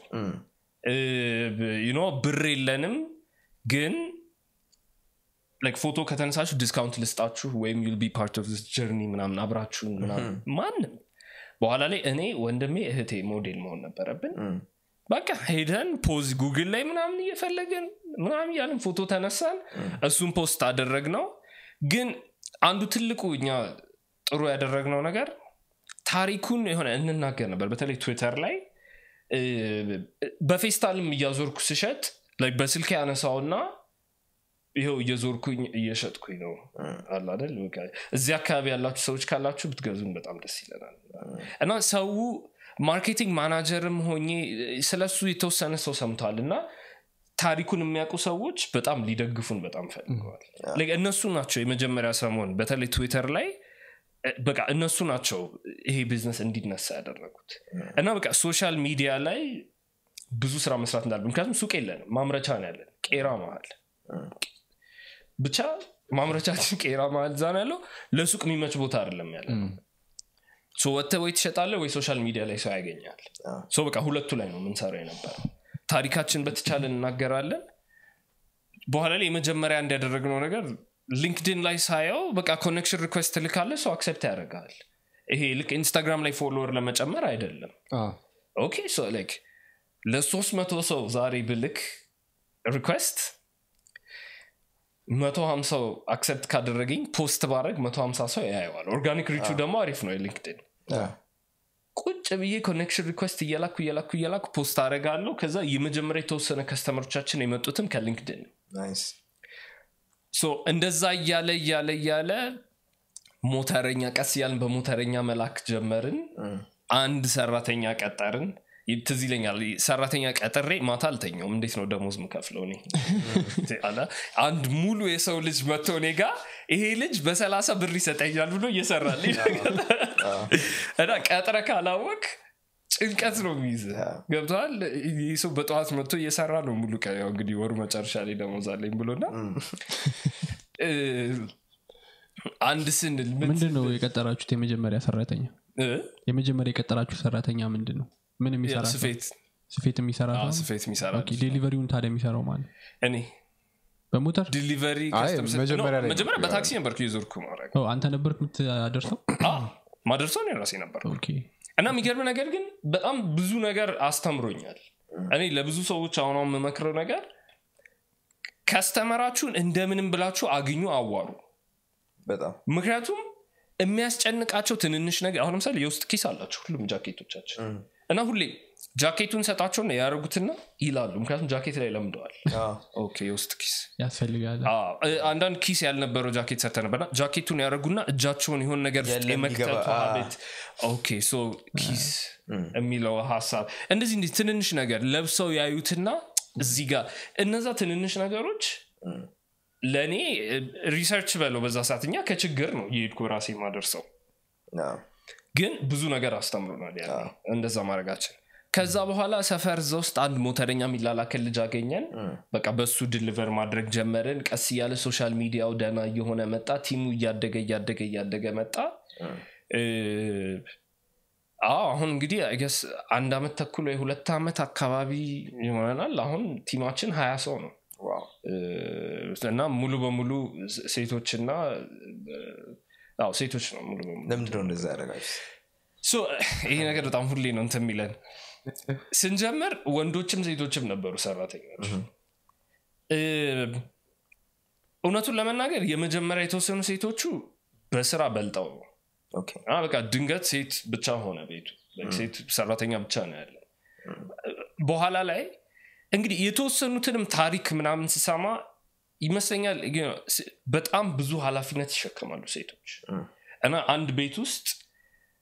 ዩኖ ብር የለንም ግን like ፎቶ ከተነሳችሁ ዲስካውንት ልስጣችሁ ወይም ዩል ቢ ፓርት ኦፍ ጀርኒ ምናምን አብራችሁን ምናምን ማንም በኋላ ላይ እኔ ወንድሜ እህቴ ሞዴል መሆን ነበረብን በቃ ሄደን ፖዝ ጉግል ላይ ምናምን እየፈለግን ምናምን እያለን ፎቶ ተነሳን እሱን ፖስት አደረግ ነው ግን አንዱ ትልቁ እኛ ጥሩ ያደረግነው ነገር ታሪኩን የሆነ እንናገር ነበር በተለይ ትዊተር ላይ እ፣ በፌስታልም እያዞርኩ ስሸጥ like በስልክ ያነሳውና ይኸው እየዞርኩኝ እየሸጥኩኝ ነው አለ አይደል በቃ እዚህ አካባቢ ያላችሁ ሰዎች ካላችሁ ብትገዙን በጣም ደስ ይለናል እና ሰው ማርኬቲንግ ማናጀርም ሆኜ ስለሱ የተወሰነ ሰው ሰምቷል እና ታሪኩን የሚያውቁ ሰዎች በጣም ሊደግፉን በጣም ፈልገዋል Like እነሱ ናቸው የመጀመሪያ ሰሞን በተለይ ትዊተር ላይ እ፣ በቃ እነሱ ናቸው ይሄ ቢዝነስ እንዲነሳ ያደረጉት እና በቃ ሶሻል ሚዲያ ላይ ብዙ ስራ መስራት እንዳለ ምክንያቱም ሱቅ የለንም ማምረቻ ነው ያለን ቄራ መሀል ብቻ ማምረቻችን ቄራ መሀል ዛ ነው ያለው ለሱቅ የሚመች ቦታ አይደለም ያለ ሶ ወጥተህ ወይ ትሸጣለህ ወይ ሶሻል ሚዲያ ላይ ሰው ያገኛል ሶ በቃ ሁለቱ ላይ ነው የምንሰራው የነበረው ታሪካችን በተቻለ እናገራለን በኋላ ላይ የመጀመሪያ እንዲያደረግነው ነገር ሊንክድን ላይ ሳየው በቃ ኮኔክሽን ሪኩዌስት ትልካለ ሰው አክሰፕት ያደርጋል ይሄ ልክ ኢንስታግራም ላይ ፎሎወር ለመጨመር አይደለም ኦኬ ሶ ላይክ ለሶስት መቶ ሰው ዛሬ ብልክ ሪኩዌስት መቶ ሀምሳው አክሰፕት ካደረገኝ ፖስት ባረግ መቶ ሀምሳ ሰው ያየዋል ኦርጋኒክ ሪቹ ደግሞ አሪፍ ነው የሊንክድን ቁጭ ብዬ ኮኔክሽን ሪኩዌስት እየላኩ እየላኩ እየላኩ ፖስት አደርጋለሁ ከዛ የመጀመሪያ የተወሰነ ከስተመሮቻችን የመጡትም ከሊንክድን ነው። ናይስ ሶ እንደዛ እያለ እያለ እያለ ሞተረኛ ቀስ እያልን በሞተረኛ መላክ ጀመርን አንድ ሰራተኛ ቀጠርን ይ- ትዝ ይለኛል ሰራተኛ ቀጥሬ ማታ አልተኛውም እንዴት ነው ደሞዝ ምከፍለው እኔ አለ። አንድ ሙሉ የሰው ልጅ መጥቶ እኔ ጋ ይሄ ልጅ በሰላሳ ብር ይሰጠኛል ብሎ እየሰራልኝ እና ቀጥረ ካላወቅ ጭንቀት ነው የሚይዝ ገብተዋል ይህ ሰው በጠዋት መጥቶ እየሰራ ነው ሙሉ ቀን ያው እንግዲህ ወሩ መጨረሻ ላይ ደሞዝ አለኝ ብሎና እ፣ አንድ ስንል ምን ምንድን ነው የቀጠራችሁት የመጀመሪያ ሰራተኛ እ? የመጀመሪያ የቀጠራችሁ ሰራተኛ ምንድን ነው ምን የሚሰራ ሰው? ስፌት ስፌት የሚሰራ አዎ፣ ሰው? ስፌት የሚሰራ ኦኬ፣ ዴሊቨሪውን ታዲያ የሚሰራው ማለት እኔ በሞተር ዲሊቨሪ አይ፣ ከስተም ስ- መጀመሪያ ላይ ነው፣ መጀመሪያ ነበር። በታክሲ ነበርኩ የዞርኩ ማድረግ ኦ፣ አንተ ነበርክ የምታደርሰው ማደርሰው እኔ ራሴ ነበር ኦኬ። እና የሚገርም ነገር ግን በጣም ብዙ ነገር አስተምሮኛል እኔ ለብዙ ሰዎች አሁን አሁን የምመክረው ነገር ከስተመራችሁን እንደምንም ብላችሁ አግኙ አዋሩ በጣም ምክንያቱም የሚያስጨንቃቸው ትንንሽ ነገር አሁን ለምሳሌ የውስጥ ኪስ አላቸው ሁሉም ጃኬቶቻችን እና ሁሌ ጃኬቱን ሰጣቸውና ያደረጉትና ይላሉ ምክንያቱም ጃኬት ላይ ለምደዋል አዎ። ኦኬ የውስጥ ኪስ ያስፈልጋል አዎ፣ እ- አንዳንድ ኪስ ያልነበረው ጃኬት ሰተ ነበርና ጃኬቱን ያደረጉና እጃቸውን የሆን ነገር ውስጥ የለም የመክተቱ ይገባ- አ- ሀቤት ኦኬ ሶ ኪስ የሚለው ሀሳብ እንደዚህ እንዲህ ትንንሽ ነገር ለብሰው ያዩትና እዚህ ጋር እነዛ ትንንሽ ነገሮች ለእኔ እ፣ ሪሰርች በለው በዛ ሰዓት እኛ ከችግር ነው የሄድኩ ራሴ ማደርሰው አዎ። ግን ብዙ ነገር አስተምሮናል ያ እንደዛ ማድረጋችን ከዛ በኋላ ሰፈር እዛ ውስጥ አንድ ሞተረኛ የሚላላክን ልጅ አገኘን በቃ በሱ ድሊቨር ማድረግ ጀመርን ቀስ እያለ ሶሻል ሚዲያው ደና እየሆነ መጣ ቲሙ እያደገ እያደገ እያደገ መጣ እ፣ አዎ አሁን እንግዲህ ገስ አንድ አመት ተኩል ወይ ሁለት አመት አካባቢ ይሆነናል አሁን ቲማችን ሀያ ሰው ነው ዋው። እ፣ እና ሙሉ በሙሉ ሴ- ሴቶችና እ፣ አዎ ሴቶች ነው ሙሉ በሙሉ ለምንድነው እንደዛ ያደረጋችሁ ሶ ይሄ ነገር በጣም ሁሌ ነው እንትን የሚለን ስንጀምር ወንዶችም ሴቶችም ነበሩ ሰራተኞች እ፣ እውነቱን ለመናገር የመጀመሪያ የተወሰኑ ሴቶቹ በስራ በልጠው ነው ኦኬ አ፣ በቃ ድንገት ሴት ብቻ ሆነ ቤቱ ሴት ሰራተኛ ብቻ ነው ያለ በኋላ ላይ እንግዲህ የተወሰኑትንም ታሪክ ምናምን ስሰማ ይመስለኛል you know፣ ስ- በጣም ብዙ ኃላፊነት ይሸከማሉ ሴቶች እና አንድ ቤት ውስጥ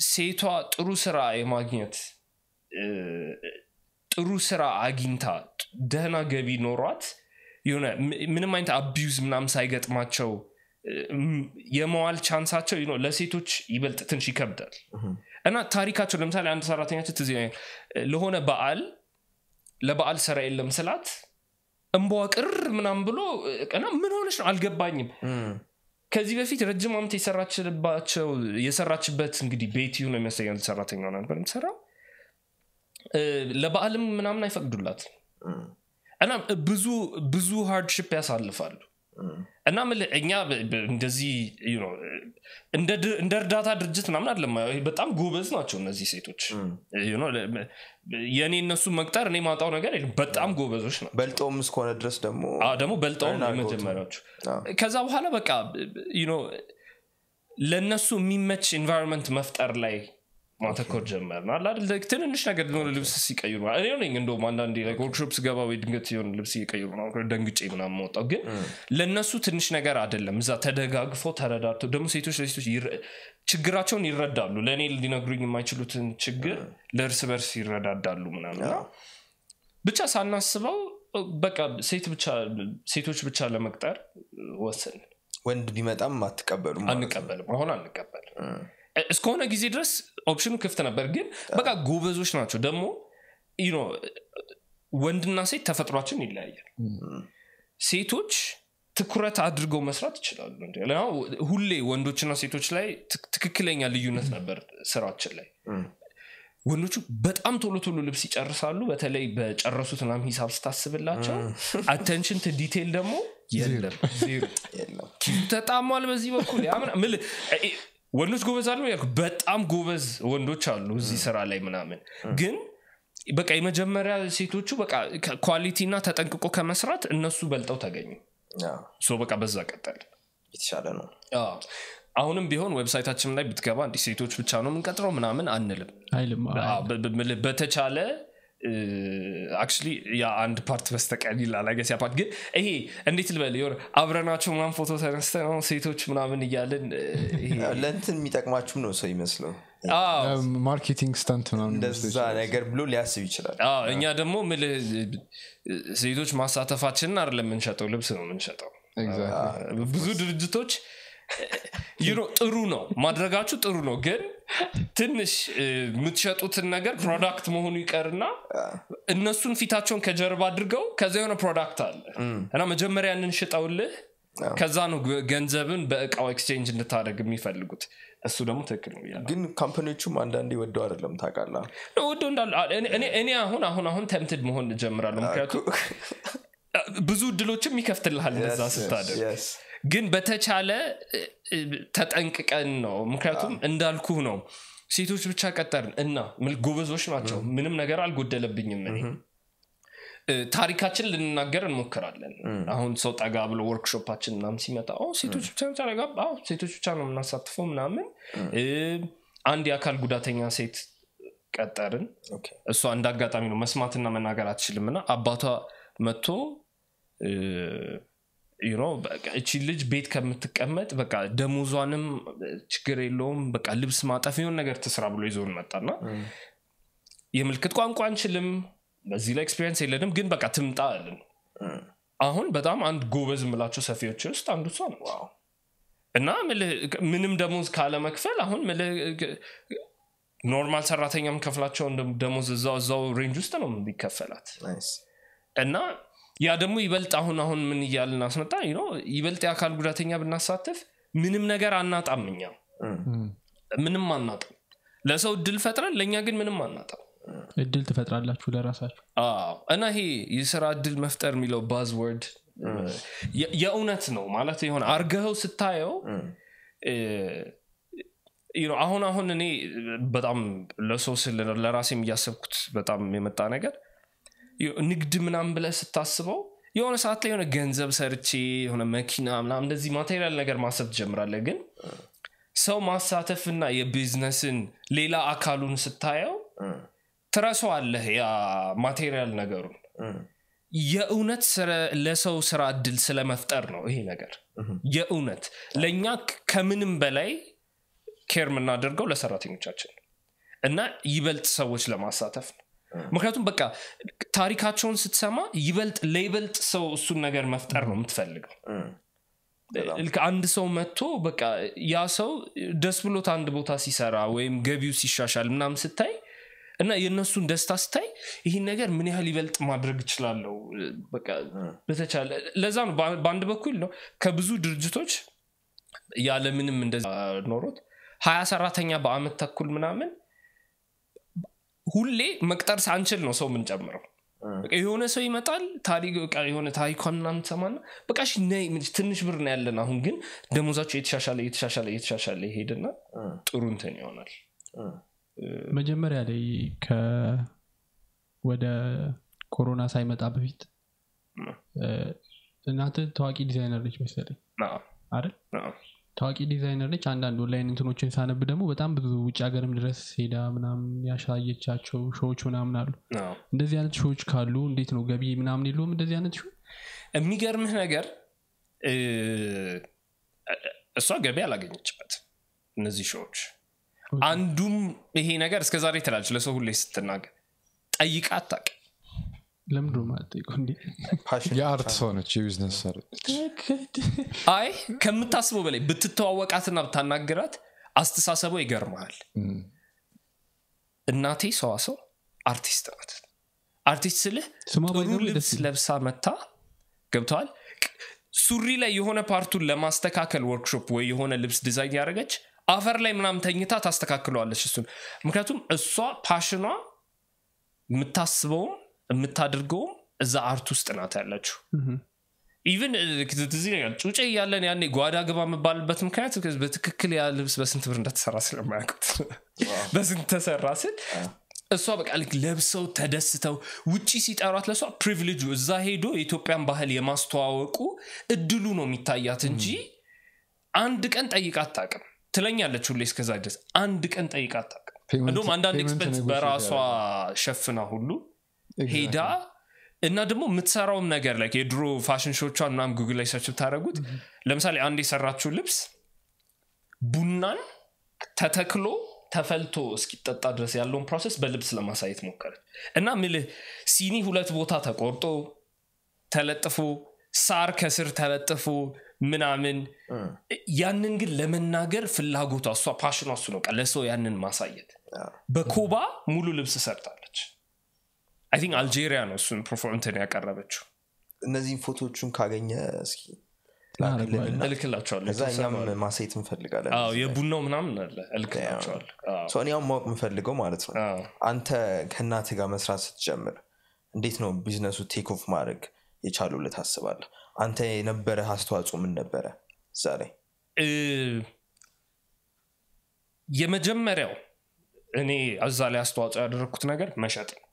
ሴቷ ጥሩ ስራ የማግኘት እ፣ ጥሩ ስራ አግኝታ ደህና ገቢ ኖሯት የሆነ ም- ምንም አይነት አቢዩዝ ምናምን ሳይገጥማቸው እ፣ ም- የመዋል ቻንሳቸው you know ለሴቶች ይበልጥ ትንሽ ይከብዳል እና ታሪካቸው ለምሳሌ አንድ ሰራተኛቸው ትዝ ይለኛል እ፣ ለሆነ በዓል ለበዓል ስራ የለም ስላት እንቧ ቅር ምናምን ብሎ እ፣ እና ምን ሆነች ነው አልገባኝም ከዚህ በፊት ረጅም ዓመት የሰራችባቸው የሰራችበት እንግዲህ ቤት ነው የሚያሳያል ሰራተኛ ነበር የምትሰራው እ፣ ለበዓልም ምናምን አይፈቅዱላት እና ብዙ ብዙ ሃርድሽፕ ያሳልፋሉ እና ምልህ እኛ ብ- ብ- እንደዚህ you know፣ እንደ ድ- እንደ እርዳታ ድርጅት ምናምን አለም በጣም ጎበዝ ናቸው እነዚህ ሴቶች You know፣ ለ- የእኔ እነሱ መቅጠር እኔ ማጣው ነገር የለም በጣም ጎበዞች ነው በልጦም እስከሆነ ድረስ ደግሞ አዎ፣ ደግሞ በልጠውም Earn አድርገውት ነው። የመጀመሪያዎቹ አዎ። ከዛ በኋላ በቃ you know፣ ለእነሱ የሚመች ኤንቫይሮንመንት መፍጠር ላይ ማተኮር ጀመር ነው አለ አይደል? like ትንንሽ ነገር ሆነ ልብስ ሲቀይሩ እኔ ነኝ እንደውም አንዳንዴ ወርክሾፕ ስገባ ወይ ድንገት የሆነ ልብስ እየቀይሩ ምናምን ደንግጬ ምናምን መውጣው ግን ለእነሱ ትንሽ ነገር አይደለም እዛ ተደጋግፈው ተረዳድተው ደግሞ ሴቶች ለሴቶች ይረ- ችግራቸውን ይረዳሉ ለእኔ ሊነግሩኝ የማይችሉትን ችግር ለእርስ በርስ ይረዳዳሉ ምናምን እና ብቻ ሳናስበው በቃ ሴት ብቻ ሴቶች ብቻ ለመቅጠር ወሰን ወንድ ቢመጣም አትቀበሉም ማለት ነው። አንቀበልም አሁን አንቀበልም እ- እስከሆነ ጊዜ ድረስ ኦፕሽኑ ክፍት ነበር ግን በቃ ጎበዞች ናቸው ደግሞ you know፣ ወንድና ሴት ተፈጥሯችን ይለያያል ሴቶች ትኩረት አድርገው መስራት ይችላሉ እንዲ አሁን ሁሌ ወንዶችና ሴቶች ላይ ትክ- ትክክለኛ ልዩነት ነበር ስራችን ላይ ወንዶቹ በጣም ቶሎ ቶሎ ልብስ ይጨርሳሉ በተለይ በጨረሱት ምናምን ሂሳብ ስታስብላቸው አቴንሽን ቱ ዲቴል ደግሞ የለም ዜሮ የለም ኪሱ ተጣሟል በዚህ በኩል ያ ምና- ምል- እ- እ- ወንዶች ጎበዝ አሉ ያልኩ በጣም ጎበዝ ወንዶች አሉ እዚህ ስራ ላይ ምናምን ግን በቃ የመጀመሪያ ሴቶቹ በቃ ኳሊቲ እና ተጠንቅቆ ከመስራት እነሱ በልጠው ተገኙ አዎ፣ ሶ በቃ በዛ ቀጠል የተሻለ ነው አሁንም ቢሆን ዌብሳይታችን ላይ ብትገባ እንዲህ ሴቶች ብቻ ነው የምንቀጥረው ምናምን አንልም አይልም አዎ። አዎ፣ በ- በ- ምልህ በተቻለ አክቹሊ ያ አንድ ፓርት በስተቀር ይላል አገስ ያ ፓርት ግን ይሄ እንዴት ልበል የሆነ አብረናቸው ምናምን ፎቶ ተነስተ ነው ሴቶች ምናምን እያልን እ፣ ይሄ ለእንትን የሚጠቅማችሁም ነው ሰው ይመስለው አዎ፣ ማርኬቲንግ ስታንት ምናምን እንደዛ ነገር ብሎ ሊያስብ ይችላል አዎ፣ እኛ ደግሞ ምልህ እ፣ ሴቶች ማሳተፋችንን አይደለም የምንሸጠው ልብስ ነው የምንሸጠው Exactly. ብዙ ድርጅቶች you know ጥሩ ነው ማድረጋችሁ ጥሩ ነው ግን ትንሽ እ፣ የምትሸጡትን ነገር ፕሮዳክት መሆኑ ይቀርና እነሱን ፊታቸውን ከጀርባ አድርገው ከዛ የሆነ ፕሮዳክት አለ እና መጀመሪያ ያንን ሽጠውልህ ከዛ ነው ገ- ገንዘብን በእቃው ኤክስቼንጅ እንድታደርግ የሚፈልጉት እሱ ደግሞ ትክክል ነው ብያለሁ። ግን ካምፓኒዎቹም አንዳንዴ ወደው አይደለም ታውቃላ ወደው እንዳለ አ- እኔ- እኔ- እኔ አሁን አሁን አሁን ተምትድ መሆን እጀምራለሁ ምክንያቱም ብዙ እድሎችም ይከፍትልሃል እንደዛ ስታደርግ ግን በተቻለ እ፣ እ፣ ተጠንቅቀን ነው ምክንያቱም እንዳልኩህ ነው ሴቶች ብቻ ቀጠርን እና ምል- ጎበዞች ናቸው ምንም ነገር አልጎደለብኝም እኔ እ፣ ታሪካችን ልንናገር እንሞክራለን አሁን ሰው ጠጋ ብሎ ወርክሾፓችን ምናምን ሲመጣ "ኦ፣ ሴቶች ብቻ ብቻ ረጋ አዎ፣ ሴቶች ብቻ ነው የምናሳትፈው ምናምን እ፣ አንድ የአካል ጉዳተኛ ሴት ቀጠርን እሷ እንደ አጋጣሚ ነው መስማትና መናገር አትችልም እና አባቷ መጥቶ እ፣ you know፣ በቃ እቺ ልጅ ቤት ከምትቀመጥ በቃ ደሞዟንም ችግር የለውም በቃ ልብስ ማጠፍ የሆን ነገር ትስራ ብሎ ይዞን መጣና የምልክት ቋንቋ አንችልም በዚህ ላይ ኤክስፔሪንስ የለንም ግን በቃ ትምጣ አለን አሁን በጣም አንድ ጎበዝ የምላቸው ሰፊዎች ውስጥ አንዱ እሷ ነው እና ምልህ ምንም ደሞዝ ካለመክፈል አሁን ምልህ ኖርማል ሰራተኛ የምከፍላቸውን ደሞዝ እዛው እዛው ሬንጅ ውስጥ ነው የሚከፈላት እና ያ ደግሞ ይበልጥ አሁን አሁን ምን እያልን አስመጣ you know፣ ይበልጥ የአካል ጉዳተኛ ብናሳትፍ ምንም ነገር አናጣም እኛ ምንም አናጣም ለሰው እድል ፈጥረን ለእኛ ግን ምንም አናጣም እድል ትፈጥራላችሁ ለራሳችሁ አዎ እና ይሄ የስራ እድል መፍጠር የሚለው ባዝወርድ የእውነት ነው ማለት የሆነ አርገኸው ስታየው እ፣ you know፣ አሁን አሁን እኔ በጣም ለሰው ስል ለራሴም እያሰብኩት በጣም የመጣ ነገር you- ንግድ ምናምን ብለህ ስታስበው የሆነ ሰዓት ላይ የሆነ ገንዘብ ሰርቼ የሆነ መኪና ምናምን እንደዚህ ማቴሪያል ነገር ማሰብ ትጀምራለህ ግን ሰው ማሳተፍና የቢዝነስን ሌላ አካሉን ስታየው ትረሳዋለህ ያ ማቴሪያል ነገሩን የእውነት ስረ- ለሰው ስራ እድል ስለመፍጠር ነው ይሄ ነገር የእውነት ለእኛ ክ- ከምንም በላይ ኬር የምናደርገው ለሰራተኞቻችን ነው እና ይበልጥ ሰዎች ለማሳተፍ ነው ምክንያቱም በቃ ታሪካቸውን ስትሰማ ይበልጥ ለይበልጥ ሰው እሱን ነገር መፍጠር ነው የምትፈልገው ልክ አንድ ሰው መጥቶ በቃ ያ ሰው ደስ ብሎት አንድ ቦታ ሲሰራ ወይም ገቢው ሲሻሻል ምናምን ስታይ እና የእነሱን ደስታ ስታይ ይህን ነገር ምን ያህል ይበልጥ ማድረግ እችላለሁ በቃ በተቻለ ለዛ ነው በ- በአንድ በኩል ነው ከብዙ ድርጅቶች ያለምንም እንደዛ ኖሮት ሀያ ሰራተኛ በአመት ተኩል ምናምን ሁሌ መቅጠር ሳንችል ነው ሰው የምንጨምረው በቃ የሆነ ሰው ይመጣል ታሪክ በቃ የሆነ ታሪኳን ምናምን ትሰማና በቃ እሺ ነይ ትንሽ ብር ነው ያለን አሁን ግን ደሞዛቸው የተሻሻለ የተሻሻለ የተሻሻለ ይሄድና ጥሩ እንትን ይሆናል መጀመሪያ ላይ ከ ወደ ኮሮና ሳይመጣ በፊት እ፣ እናንተ ታዋቂ ዲዛይነር ነች መሰለኝ አዎ፣ አይደል አዎ። ታዋቂ ዲዛይነር ነች አንዳንድ ኦንላይን እንትኖችን ሳነብ ደግሞ በጣም ብዙ ውጭ ሀገርም ድረስ ሄዳ ምናምን ያሳየቻቸው ሾዎች ምናምን አሉ አዎ። እንደዚህ አይነት ሾዎች ካሉ እንዴት ነው ገቢ ምናምን የለውም እንደዚህ አይነት ሾ የሚገርምህ ነገር እ፣ እሷ ገቢ አላገኘችበት እነዚህ ሾዎች አንዱም ይሄ ነገር እስከ ዛሬ ትላለች ለሰው ሁሌ ስትናገር ጠይቃ አታውቅም ለምንድን ነው ማለት ጠይቀው እንዴ ፓሽን የአርት ሰው ነች የቢዝነስ ሰው አይ ከምታስበው በላይ ብትተዋወቃትና ብታናግራት አስተሳሰቧ ይገርመሃል እናቴ ሰዋሰው አርቲስት ናት አርቲስት ስልህ ስሟ ጥሩ ባይዘው ልብስ ደስ ይላል። ለብሳ መታ ገብተዋል ሱሪ ላይ የሆነ ፓርቱን ለማስተካከል ወርክሾፕ ወይ የሆነ ልብስ ዲዛይን ያደረገች አፈር ላይ ምናምን ተኝታ ታስተካክለዋለች እሱን ምክንያቱም እሷ ፓሽኗ የምታስበውም የምታደርገውም እዛ አርት ውስጥ ናት ያለችው ምሁም። ኢቨን እዚህ ነገር ጩጬ እያለን ያኔ ጓዳ ግባ የምባልበት ምክንያት በትክክል ያ ልብስ በስንት ብር እንደተሰራ ስለማያውቁት በስንት ተሰራ ስል እሷ በቃ ልክ ለብሰው ተደስተው ውጪ ሲጠሯት ለእሷ ፕሪቪሌጁ እዛ ሄዶ የኢትዮጵያን ባህል የማስተዋወቁ እድሉ ነው የሚታያት እንጂ አንድ ቀን ጠይቃ አታውቅም ትለኛለች ሁሌ እስከዛ ድረስ አንድ ቀን ጠይቃ አታውቅም Payment- እንደውም አንዳንድ payment ኤክስፐንስ negotiate በራሷ ያደርጋል። ሸፍና ሁሉ ሄዳ እና ደግሞ የምትሰራውም ነገር ላይ የድሮ ፋሽን ሾቿን ምናምን ጉግል ላይ ሰርች ብታደረጉት ለምሳሌ አንድ የሰራችው ልብስ ቡናን ተተክሎ ተፈልቶ እስኪጠጣ ድረስ ያለውን ፕሮሰስ በልብስ ለማሳየት ሞከረች እና ምልህ ሲኒ ሁለት ቦታ ተቆርጦ ተለጥፎ ሳር ከስር ተለጥፎ ምናምን ያንን ግን ለመናገር ፍላጎቷ እሷ ፓሽኗ እሱ ነው በቃ ለሰው ያንን ማሳየት በኮባ ሙሉ ልብስ ሰርታለች አይ ቲንክ አልጄሪያ ነው እሱን ፐርፎርምንትን ያቀረበችው እነዚህን ፎቶቹን ካገኘ እስኪ አረገዋለሁ። ላክልንና እልክላቸዋለሁ ከዛ እኛም ማሳየት እንፈልጋለን አዎ የቡናው ምናምን አለ እልክላቸዋለሁ አዎ። ሰው እኔ አሁን ማወቅ የምፈልገው ማለት ነው አዎ። አንተ ከእናት ጋር መስራት ስትጀምር እንዴት ነው ቢዝነሱ ቴክ ኦፍ ማድረግ የቻሉ ታስባለህ አንተ የነበረ አስተዋጽኦ ምን ነበረ እዛ ላይ እ፣ የመጀመሪያው እኔ እዛ ላይ አስተዋጽኦ ያደረግኩት ነገር መሸጥ ነው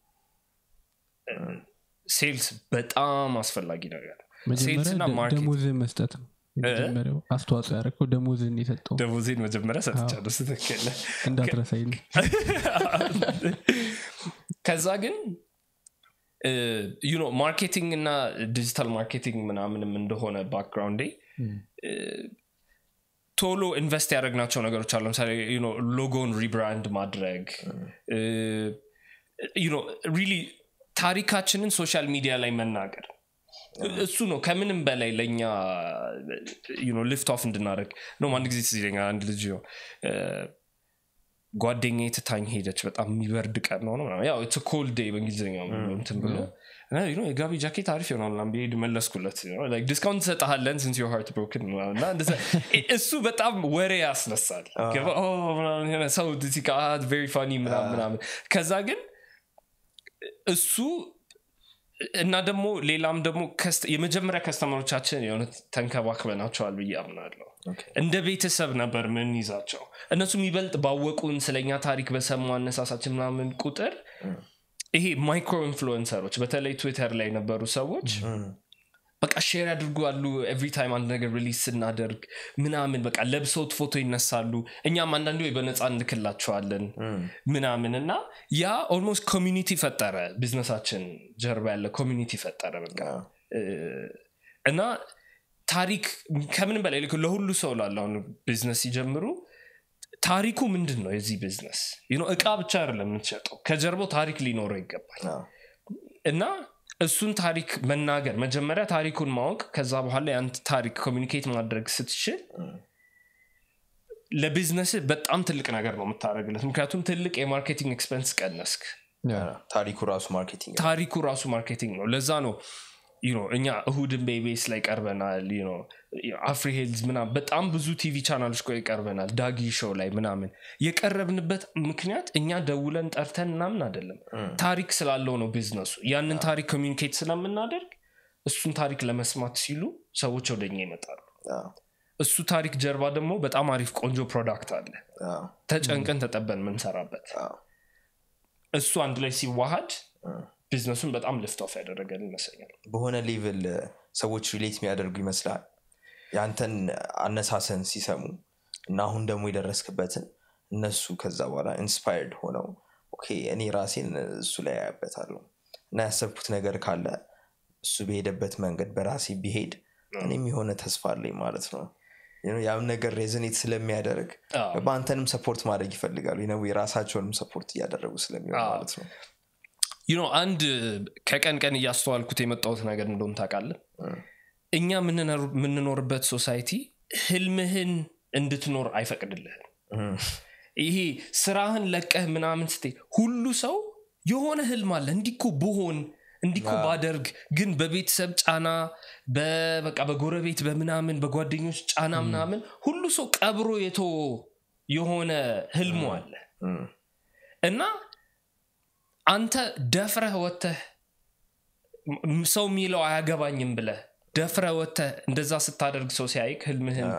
ሴልስ በጣም አስፈላጊ ነገር ነው ሴልስ መጀመሪያ እና ደ- ማርኬት ደሞዝን መስጠት ነው የመጀመሪያው አስተዋጽኦ ያደረግከው ደሞዝን የሰጠው ደሞዜን መጀመሪያ ሰጥቻለሁ ስትክል እንዳትረሳይ ነው ከዛ ግን ዩኖ ማርኬቲንግ እና ዲጂታል ማርኬቲንግ ምናምንም እንደሆነ ባክግራውንዴ እ፣ ቶሎ ኢንቨስት ያደረግናቸው ነገሮች አሉ ለምሳሌ ሎጎን ሪብራንድ ማድረግ ሪሊ ታሪካችንን ሶሻል ሚዲያ ላይ መናገር እሱ ነው ከምንም በላይ ለእኛ ሊፍት ኦፍ እንድናደረግ ነው አንድ ጊዜ ትዝ ይለኛል አንድ ልጅ ነው ጓደኛ ትታኝ ሄደች በጣም የሚበርድ ቀን ነው ነው ምናምን። ያው ኮልድ ዴይ በእንግሊዝኛው እንትን ብሎ እና you know የጋቢ ጃኬት አሪፍ ይሆናል ምናምን ብሄድ መለስኩለት you know, like ዲስካውንት ትሰጠሃለን ሲንስ ዮር ሃርት ብሮክን እና እንደዛ እሱ በጣም ወሬ ያስነሳል ገባ? Oh ምናምን የሆነ ሰው ቬሪ ፋኒ ምናምን ምናምን ከዛ ግን እሱ እና ደግሞ ሌላም ደግሞ ከስተ- የመጀመሪያ ከስተመሮቻችን የሆነ ተንከባክበናቸዋል ብዬ አምናለሁ እንደ ቤተሰብ ነበር ምን ይዛቸው እነሱም ይበልጥ ባወቁን ስለኛ ታሪክ በሰሙ አነሳሳችን ምናምን ቁጥር ይሄ ማይክሮ ኢንፍሉንሰሮች በተለይ ትዊተር ላይ የነበሩ ሰዎች በቃ ሼር ያድርጉ አሉ ኤቭሪ ታይም አንድ ነገር ሪሊዝ ስናደርግ ምናምን በቃ ለብሰውት ፎቶ ይነሳሉ እኛም አንዳንድ ወይ በነፃ እንልክላቸዋለን ምናምን እና ያ ኦልሞስት ኮሚኒቲ ፈጠረ ቢዝነሳችን ጀርባ ያለ ኮሚኒቲ ፈጠረ በቃ እ፣ እና ታሪክ ከምንም በላይ ልክ ለሁሉ ሰው ላለ አሁን ቢዝነስ ሲጀምሩ ታሪኩ ምንድን ነው የዚህ ቢዝነስ You know፣ እቃ ብቻ አይደለም የምትሸጠው ከጀርባው ታሪክ ሊኖረው ይገባል አዎ። እና እሱን ታሪክ መናገር መጀመሪያ ታሪኩን ማወቅ ከዛ በኋላ ያን ታሪክ ኮሚኒኬት ማድረግ ስትችል ለቢዝነስ በጣም ትልቅ ነገር ነው የምታደርግለት ምክንያቱም ትልቅ የማርኬቲንግ ኤክስፐንስ ቀነስክ ታሪኩ ራሱ ማርኬቲንግ ነው። ታሪኩ ራሱ ማርኬቲንግ ነው ለዛ ነው you know፣ እኛ እሁድን ቤቤስ ላይ ቀርበናል you know፣ አፍሪ ሄልዝ ምናምን በጣም ብዙ ቲቪ ቻናሎች ቆይ ቀርበናል ዳጊ ሾው ላይ ምናምን የቀረብንበት ምክንያት እኛ ደውለን ጠርተን ምናምን አይደለም ታሪክ ስላለው ነው ቢዝነሱ ያንን ታሪክ ኮሚኒኬት ስለምናደርግ እሱን ታሪክ ለመስማት ሲሉ ሰዎች ወደኛ ይመጣሉ አዎ፣ እሱ ታሪክ ጀርባ ደግሞ በጣም አሪፍ ቆንጆ ፕሮዳክት አለ አዎ፣ ተጨንቀን ተጠበን የምንሰራበት አዎ። እሱ አንድ ላይ ሲዋሃድ ቢዝነሱን በጣም ልፍት ኦፍ ያደረገን ይመስለኛል በሆነ ሌቭል ሰዎች ሪሌት የሚያደርጉ ይመስላል ያንተን አነሳሰን ሲሰሙ እና አሁን ደግሞ የደረስክበትን እነሱ ከዛ በኋላ ኢንስፓየርድ ሆነው ኦኬ እኔ ራሴን እሱ ላይ ያያበታለሁ እና ያሰብኩት ነገር ካለ እሱ በሄደበት መንገድ በራሴ ቢሄድ እኔም የሆነ ተስፋ አለኝ ማለት ነው You know፣ ያም ነገር ሬዝኔት ስለሚያደርግ አዎ። በአንተንም ሰፖርት ማድረግ ይፈልጋሉ ነው የራሳቸውንም ሰፖርት እያደረጉ ስለሚሆን አዎ። ማለት ነው you know አንድ ከቀን ቀን እያስተዋልኩት የመጣሁት ነገር እንደሆን ታውቃለህ እኛ የምንኖር- የምንኖርበት ሶሳይቲ ህልምህን እንድትኖር አይፈቅድልህም እም፣ ይሄ ስራህን ለቀህ ምናምን ስትይ ሁሉ ሰው የሆነ ህልም አለ እንዲኮ ብሆን እንዲኮ ባደርግ ግን በቤተሰብ ጫና በበቃ በጎረቤት በምናምን በጓደኞች ጫና ምናምን ሁሉ ሰው ቀብሮ የቶ የሆነ ህልሙ አለ እም፣ እና አንተ ደፍረህ ወተህ ም- ሰው የሚለው አያገባኝም ብለህ ደፍረህ ወተህ እንደዛ ስታደርግ ሰው ሲያይክ ህልምህን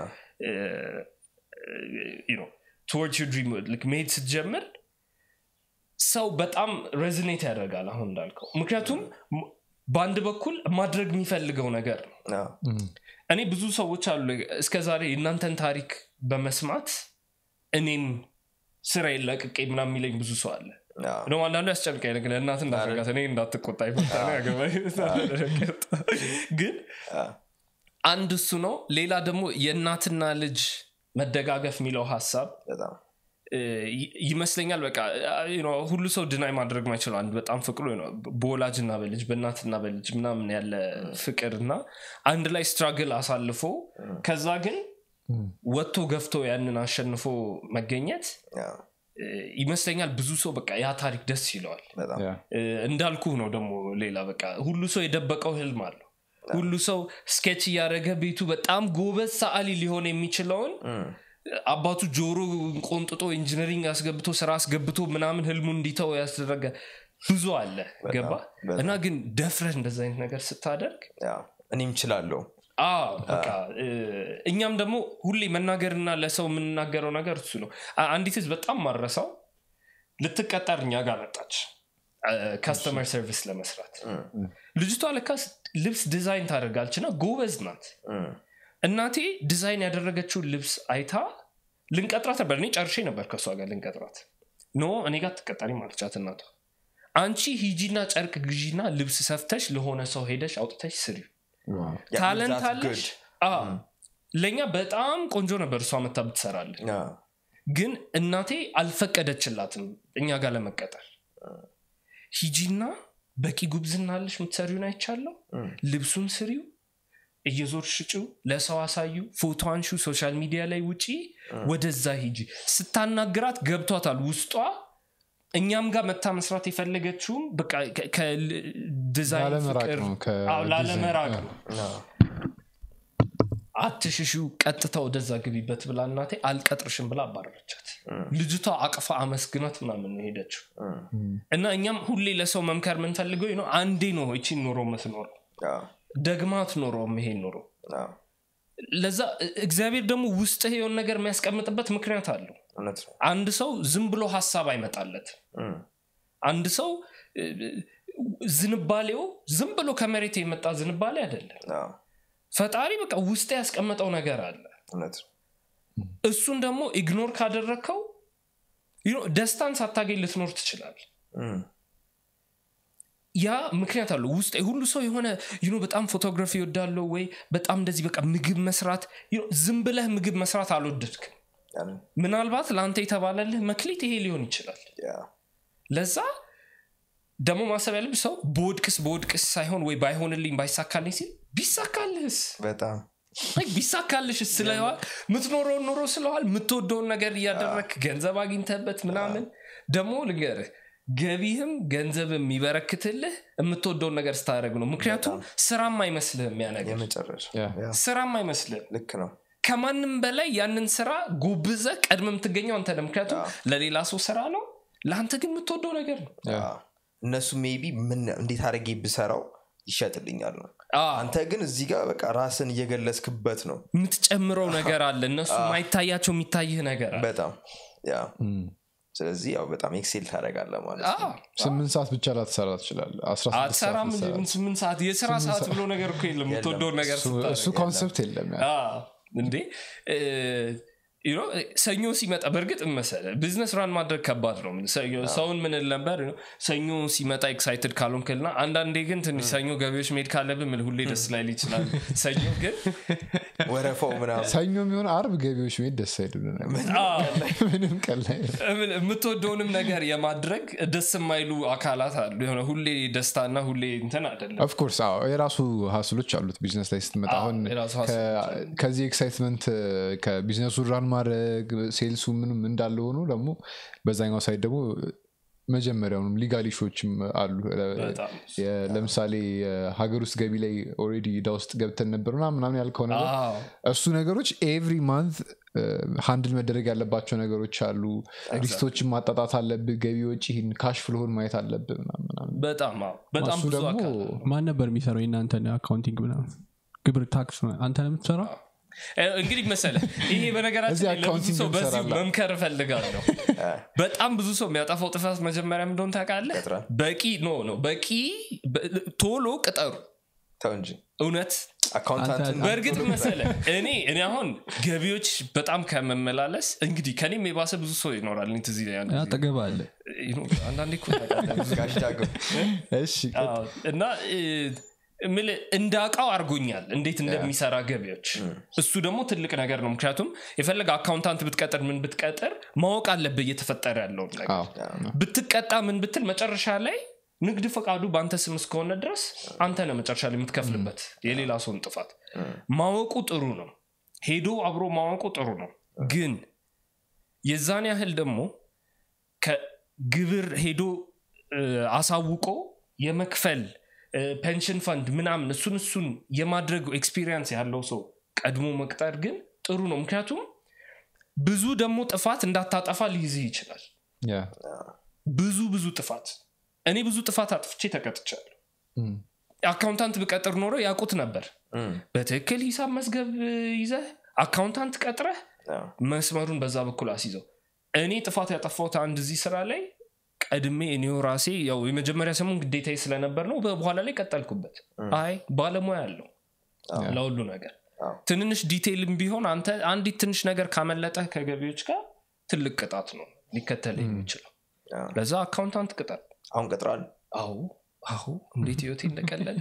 ቶwards your dream ልክ መሄድ ስትጀምር ሰው በጣም ሬዝኔት ያደርጋል አሁን እንዳልከው ምክንያቱም ም- በአንድ በኩል ማድረግ የሚፈልገው ነገር ነው አዎ፣ እኔ ብዙ ሰዎች አሉ እስከ ዛሬ የእናንተን ታሪክ በመስማት እኔም ስራ ለቅቄ ምናምን የሚለኝ ብዙ ሰው አለ አዎ፣ ደግሞ አንዳንዱ ያስጨንቀኝ ነገር እናት እንዳረጋት እኔ እንዳትቆጣ ይፈታ ያገባኝ ግን አዎ፣ አንድ እሱ ነው ሌላ ደግሞ የእናትና ልጅ መደጋገፍ የሚለው ሀሳብ በጣም እ, ይ- ይመስለኛል በቃ you know፣ ሁሉ ሰው ድናይ ማድረግ ማይችለው አንድ በጣም ፍቅሩ ነው በወላጅና በልጅ በእናትና በልጅ ምናምን ያለ ፍቅር እና አንድ ላይ ስትራግል አሳልፎ ከዛ ግን ወጥቶ ገፍቶ ያንን አሸንፎ መገኘት አዎ፣ እ, ይመስለኛል ብዙ ሰው በቃ ያ ታሪክ ደስ ይለዋል በጣም እ፣ እንዳልኩህ ነው ደግሞ ሌላ በቃ ሁሉ ሰው የደበቀው ህልም አለው ሁሉ ሰው ስኬች እያደረገ ቤቱ በጣም ጎበዝ ሰዓሊ ሊሆን የሚችለውን አባቱ ጆሮ ቆንጥጦ ኢንጂነሪንግ አስገብቶ ስራ አስገብቶ ምናምን ህልሙ እንዲተው ያስደረገ ብዙ አለ ገባ በጣም። እና ግን ደፍረህ እንደዚ አይነት ነገር ስታደርግ አዎ፣ እኔም ችላለሁ አዎ በቃ እ፣ እኛም ደግሞ ሁሌ መናገርና ለሰው የምንናገረው ነገር እሱ ነው አ- አንዲት ህዝብ በጣም ማረሳው ልትቀጠር እኛ ጋር መጣች ካስተመር ሰርቪስ ለመስራት ልጅቷ ለካስ ልብስ ዲዛይን ታደርጋለች እና ጎበዝ ናት እም፣ እናቴ ዲዛይን ያደረገችውን ልብስ አይታ ልንቀጥራት ነበር እኔ ጨርሼ ነበር ከእሷ ጋር ልንቀጥራት ኖ እኔ ጋር ትቀጠሪ ማለቻት እናቷ አንቺ ሂጂና ጨርቅ ግዢና ልብስ ሰፍተሽ ለሆነ ሰው ሄደሽ አውጥተሽ ስሪ Yeah, ታለንት that's አለሽ good. አዎ። ለእኛ በጣም ቆንጆ ነበር እሷ መታ ብትሰራለን አዎ፣ ግን እናቴ አልፈቀደችላትም እኛ ጋር ለመቀጠር ሂጂና በቂ ጉብዝና አለሽ የምትሰሪውን አይቻለሁ እም፣ ልብሱን ስሪው እየዞር ሽጭው ለሰው አሳዩ ፎቶ አንሹ ሶሻል ሚዲያ ላይ ውጪ ወደዛ ሂጂ ስታናግራት ገብቷታል ውስጧ እኛም ጋር መታ መስራት የፈለገችውም በቃ ከ- ከዲዛይን ላለመራቅ ፍቅር ነው፣ ከ- አዎ፣ ላለመራቅ ዲዛይን። ነው አዎ፣ አትሽሹ ቀጥታ ወደዛ ግቢበት ብላ እናቴ አልቀጥርሽም ብላ አባረረቻት ልጅቷ አቅፋ አመስግናት ምናምን ነው ሄደችው እም፣ እና እኛም ሁሌ ለሰው መምከር የምንፈልገው ነው አንዴ ነው ይቺን ኑሮ ምትኖረው አዎ፣ ደግማት ኖሮ ይሄን ኑሮ አዎ፣ ለዛ እግዚአብሔር ደግሞ ውስጥህ የሆነ ነገር የሚያስቀምጥበት ምክንያት አለው እውነት ነው አንድ ሰው ዝም ብሎ ሀሳብ አይመጣለት እም፣ አንድ ሰው እ, ዝንባሌው ዝም ብሎ ከመሬት የመጣ ዝንባሌ አይደለም አዎ፣ ፈጣሪ በቃ ውስጥ ያስቀመጠው ነገር አለ እውነት ነው እሱን ደግሞ ኢግኖር ካደረግከው you know፣ ደስታን ሳታገኝ ልትኖር ትችላል እም፣ ያ ምክንያት አለው ውስጥ ሁሉ ሰው የሆነ you know፣ በጣም ፎቶግራፊ ይወዳለው ወይ በጣም እንደዚህ በቃ ምግብ መስራት you know፣ ዝም ብለህ ምግብ መስራት አልወደድክም ያንን ምናልባት ለአንተ የተባለልህ መክሊት ይሄ ሊሆን ይችላል ያ ለዛ ደግሞ ማሰብ ያለብህ ሰው በወድቅስ በወድቅስ ሳይሆን ወይ ባይሆንልኝ ባይሳካልኝ ሲል ቢሳካልህስ በጣም Like ቢሳካልሽ ስለዋል የምትኖረውን ኑሮ ስለዋል የምትወደውን ነገር እያደረግ ገንዘብ አግኝተበት ምናምን ደግሞ ልንገርህ ገቢህም ገንዘብ የሚበረክትልህ የምትወደውን ነገር ስታደረግ ነው ምክንያቱም ስራም አይመስልህም ያ ነገር የመጨረሻ ያ። ያ፣ ስራም አይመስልህም ልክ ነው ከማንም በላይ ያንን ስራ ጎብዘ ቀድመ የምትገኘው አንተ ነህ ምክንያቱም ለሌላ ሰው ስራ ነው ለአንተ ግን የምትወደው ነገር ነው ያ። እነሱ ሜቢ ምን እንዴት አድርጌ ብሰራው ይሸጥልኛል ነው አዎ፣ አንተ ግን እዚህ ጋር በቃ ራስን እየገለጽክበት ነው የምትጨምረው ነገር አለ እነሱ ማይታያቸው የሚታይህ ነገር አለ በጣም ያ ስለዚህ ያው በጣም ኤክሴል ታደረጋለ ማለት አዎ፣ ነው ስምንት ሰዓት ብቻ ላትሰራ ትችላለ አትሰራም እንጂ ምን ስምንት ሰዓት የስራ ሰዓት ብሎ ነገር እኮ የለም የምትወደውን ነገር ስታደርግ። እሱ ኮንሰፕት የለም ያ። አዎ፣ እንዴ እ፣ you know፣ ሰኞ ሲመጣ በእርግጥ መሰለ ቢዝነስ ራን ማድረግ ከባድ ነው ሰኞ- ሰውን ምን ል ነበር you know፣ ሰኞ ሲመጣ ኤክሳይትድ ካልሆንክልና አንዳንዴ ግን ትንሽ ሰኞ ገቢዎች መሄድ ካለብን ምን ሁሌ ደስ ላይል ይችላል ሰኞ ግን ወረፋው ምናምን ሰኞ የሚሆን አርብ ገቢዎች መሄድ ደስ አይልም አዎ፣ ምንም ቀላይ እምን- የምትወደውንም ነገር የማድረግ ደስ የማይሉ አካላት አሉ የሆነ ሁሌ ደስታና ሁሌ እንትን አይደለም ኦፍኮርስ የራሱ ሀስሎች አሉት ቢዝነስ ላይ ስትመጣ አዎ፣ አሁን የራሱ ከ- ሀስሎች ከዚህ ኤክሳይትመንት ከቢዝነሱ ራን ማድረግ ሴልሱ ምንም እንዳለ ሆኖ ደግሞ በዛኛው ሳይድ ደግሞ መጀመሪያውንም ሊጋል ኢሹዎችም አሉ በጣም የ- ለምሳሌ የሀገር ውስጥ ገቢ ላይ ኦልሬዲ እዳ ውስጥ ገብተን ነበር ምናምን ምናምን ያልከው ነገር አዎ፣ እሱ ነገሮች ኤቭሪ ማንት ሃንድል መደረግ ያለባቸው ነገሮች አሉ ሊስቶችን ማጣጣት አለብህ ገቢዎች ይህን ካሽ ፍሎውን ማየት አለብህ ምናምን ምናምን። በጣም አዎ፣ በጣም እሱ ብዙ ደግሞ አካል አለ። ማን ነበር የሚሰራው የእናንተን አካውንቲንግ ምናምን ግብር ታክስ አንተ ነው የምትሰራው እ፣ እንግዲህ መሰለ ይሄ በነገራችን እዚህ ላይ ለብዙ አካውንቲንግ ሰው በዚሁ እንሰራለን። መምከር እፈልጋለሁ በጣም ብዙ ሰው የሚያጠፋው ጥፋት መጀመሪያ ምን እንደሆነ ታውቃለህ ቀጥረን በቂ ኖ ነው በቂ በ- ቶሎ ቅጠሩ ተው እንጂ እውነት አካውንታንትን አንተ- በእርግጥ መሰለ እኔ እኔ አሁን ገቢዎች በጣም ከመመላለስ እንግዲህ ከኔም የባሰ ብዙ ሰው ይኖራል እኔ ትዝ ይለኛል ጊዜ። አጠገብ አለ You know፣ አንዳንዴ እኮ ታውቃለህ፣ ብዙ ጋሽ ዳግም እሺ አዎ፣ እና እ፣ እምልህ እንዳውቃው አድርጎኛል እንዴት እንደሚሰራ ገቢዎች እሱ ደግሞ ትልቅ ነገር ነው ምክንያቱም የፈለገ አካውንታንት ብትቀጥር ምን ብትቀጥር ማወቅ አለብህ እየተፈጠረ ያለውን ነገር አዎ ብትቀጣ ምን ብትል መጨረሻ ላይ ንግድ ፈቃዱ በአንተ ስም እስከሆነ ድረስ አንተ ነህ መጨረሻ ላይ የምትከፍልበት የሌላ ሰውን ጥፋት ማወቁ ጥሩ ነው ሄዶ አብሮ ማወቁ ጥሩ ነው ግን የዛን ያህል ደግሞ ከግብር ሄዶ እ፣ አሳውቆ የመክፈል እ፣ ፔንሽን ፈንድ ምናምን እሱን እሱን የማድረግ ኤክስፒሪየንስ ያለው ሰው ቀድሞ መቅጠር ግን ጥሩ ነው ምክንያቱም ብዙ ደግሞ ጥፋት እንዳታጠፋ ሊይዝህ ይችላል ያ ብዙ ብዙ ጥፋት እኔ ብዙ ጥፋት አጥፍቼ ተቀጥቻለሁ እም፣ አካውንታንት ብቀጥር ኖሮ ያውቁት ነበር እም፣ በትክክል ሂሳብ መዝገብ ይዘህ አካውንታንት ቀጥረህ አዎ፣ መስመሩን በዛ በኩል አስይዘው እኔ ጥፋት ያጠፋሁት አንድ እዚህ ስራ ላይ ቀድሜ እኔው ራሴ ያው የመጀመሪያ ሰሞን ግዴታ ስለነበር ነው በኋላ ላይ ቀጠልኩበት አይ ባለሙያ አለው ለሁሉ ነገር አዎ። ትንንሽ ዲቴይልም ቢሆን አንተ አንዲት ትንሽ ነገር ካመለጠ ከገቢዎች ጋር ትልቅ ቅጣት ነው ሊከተል የሚችለው አዎ። ለዛ አካውንታንት ቅጠል አሁን ቀጥሯል አዎ አዎ እንዴት ህይወቴ እንደቀለለ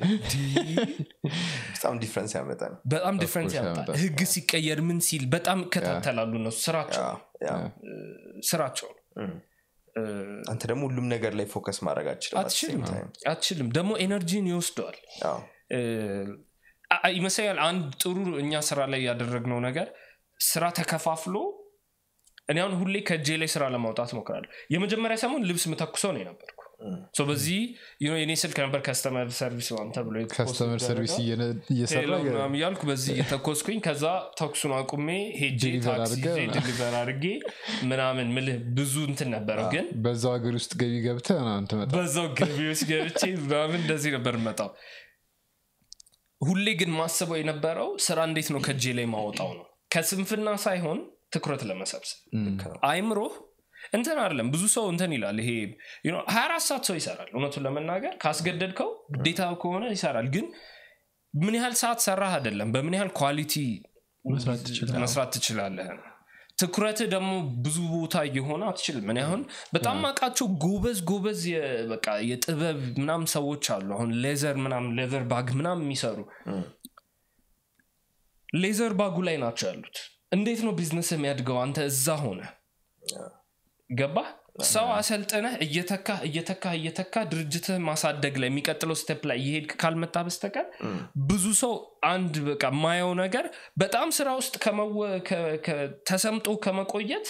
በጣም ዲፍረንስ ያመጣ ነው በጣም ዲፍረንስ course ያመጣል ያመጣል። ህግ ሲቀየር ምን ሲል በጣም ይከታተላሉ እነሱ ስራቸው አዎ፣ ያ። ስራቸው ነው እም። እ፣ አንተ ደግሞ ሁሉም ነገር ላይ ፎከስ ማድረግ አትችልም at the አትችልም same time። አትችልም ደግሞ ኤነርጂን ይወስደዋል አዎ፣ እ፣ አ- አ- ይመስለኛል አንድ ጥሩ እኛ ስራ ላይ ያደረግነው ነገር ስራ ተከፋፍሎ እኔ አሁን ሁሌ ከእጄ ላይ ስራ ለማውጣት ሞክራለሁ የመጀመሪያ ሰሞን ልብስ ምተኩሰው ነው የነበርኩ ሶ በዚህ you know የኔ ስልክ ነበር ከስተመር ሰርቪስ ምናምን ተብሎ ከስተመር ሰርቪስ እየነ- እየሰራ ቴሌ ምናምን እያልኩ በዚህ እየተኮስኩኝ ከዛ ተኩሱን አቁሜ ሄጄ Deliver ታክሲ አድርገህ ይዤ ዲሊቨር አድርጌ ምናምን ምልህ ብዙ እንትን ነበረው ግን በዛው ሀገር ውስጥ ገቢ ገብተህ ምናምን ትመጣ በዛው ገቢዎች ገብቼ ምናምን እንደዚህ ነበር መጣው ሁሌ ግን ማስበው የነበረው ስራ እንዴት ነው ከእጄ ላይ ማወጣው ነው ከስንፍና ሳይሆን ትኩረት ለመሰብሰብ አይምሮህ እንትን አይደለም ብዙ ሰው እንትን ይላል ይሄ you know 24 ሰዓት ሰው ይሰራል እውነቱን ለመናገር ካስገደድከው ግዴታ ከሆነ ይሰራል ግን ምን ያህል ሰዓት ሰራህ አይደለም በምን ያህል ኳሊቲ መስራት ትችላለህ። መስራት ትችላለህ ነው። ትኩረትህ ደግሞ ብዙ ቦታ እየሆነ አትችልም እኔ አሁን በጣም ማቃቸው ጎበዝ ጎበዝ የ- በቃ የጥበብ ምናምን ሰዎች አሉ አሁን ሌዘር ምናምን ሌዘር ባግ ምናምን የሚሰሩ ሌዘር ባጉ ላይ ናቸው ያሉት እንዴት ነው ቢዝነስ የሚያድገው አንተ እዛ ሆነ ገባ ሰው አሰልጥነህ እየተካ እየተካ እየተካ ድርጅትህ ማሳደግ ላይ የሚቀጥለው ስቴፕ ላይ እየሄድክ ካልመጣ በስተቀር ብዙ ሰው አንድ በቃ የማየው ነገር በጣም ስራ ውስጥ ከመወ- ከ- ከ- ተሰምጦ ከመቆየት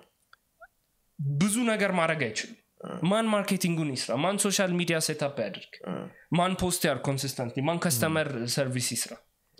ብዙ ነገር ማድረግ አይችልም ማን ማርኬቲንጉን ይስራ ማን ሶሻል ሚዲያ ሴታፕ ያድርግ ማን ፖስት ያር ኮንሲስተንት ማን ከስተመር ሰርቪስ ይስራ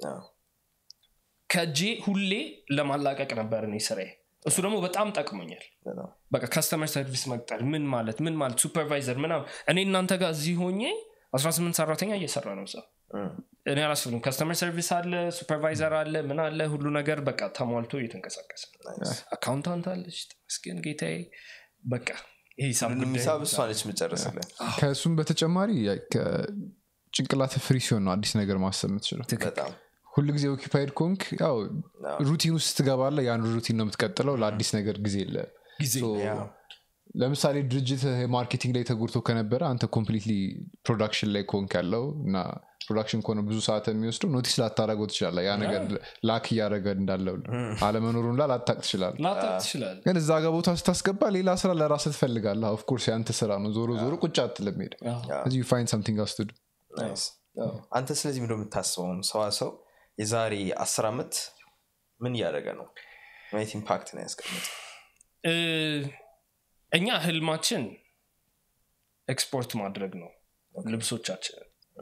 ከእጄ ሁሌ ለማላቀቅ ነበር እኔ ስራዬ እሱ ደግሞ በጣም ጠቅሞኛል በቃ ከስተመር ሰርቪስ መቅጠር ምን ማለት ምን ማለት ሱፐርቫይዘር ምናምን እኔ እናንተ ጋር እዚህ ሆኜ 18 ሰራተኛ እየሰራ ነው እዛ እኔ አላስብም ከስተመር ሰርቪስ አለ ሱፐርቫይዘር አለ ምን አለ ሁሉ ነገር በቃ ተሟልቶ እየተንቀሳቀሰ አካውንታንት አለች ተመስገን ጌታዬ በቃ ይህ ሂሳብ ጉዳይ ሂሳብ እሷ ነች የምጨርስልን ከእሱም በተጨማሪ ጭንቅላት ፍሪ ሲሆን ነው አዲስ ነገር ማሰብ የምትችለው በጣም ሁሉ ጊዜ ኦኪፓይድ ኮንክ ያው ሩቲን ውስጥ ትገባለ ያን ሩቲን ነው የምትቀጥለው ለአዲስ ነገር ጊዜ የለ ጊዜ ለምሳሌ ድርጅት ማርኬቲንግ ላይ ተጎድቶ ከነበረ አንተ ኮምፕሊትሊ ፕሮዳክሽን ላይ ኮንክ ያለው እና ፕሮዳክሽን ከሆነ ብዙ ሰዓት የሚወስደው ኖቲስ ላታረገው ትችላለ ያ ነገር ላክ እያደረገ እንዳለው አለመኖሩን ላ ላታቅ ትችላለ ላታቅ ትችላል ግን እዛ ጋር ቦታ ስታስገባ ሌላ ስራ ለራስ ትፈልጋለ ኦፍኮርስ ያንተ ስራ ነው ዞሮ ዞሮ ቁጭ አትልም ሄደ እዚህ ፋይን ሳምቲንግ አስቱድ ናይስ አንተ ስለዚህ ምንደ የምታስበውን ሰዋሰው የዛሬ አስር ዓመት ምን እያደረገ ነው ማየት ኢምፓክት ነው ያስቀምጥ እኛ ህልማችን ኤክስፖርት ማድረግ ነው ልብሶቻችንን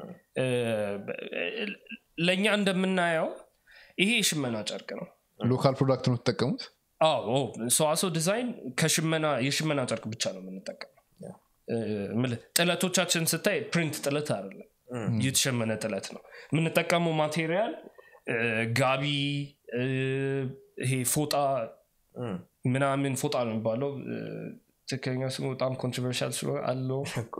ለእኛ እንደምናየው ይሄ የሽመና ጨርቅ ነው ሎካል ፕሮዳክት ነው ትጠቀሙት አዎ ሰዋሰው ዲዛይን ከሽመና የሽመና ጨርቅ ብቻ ነው የምንጠቀመው ምልህ ጥለቶቻችን ስታይ ፕሪንት ጥለት አይደለም የተሸመነ ጥለት ነው የምንጠቀመው ማቴሪያል ጋቢ ይሄ ፎጣ ምናምን ፎጣ ነው የሚባለው ትክክለኛ ስሙ በጣም ኮንትሮቨርሻል ስለሆነ አለው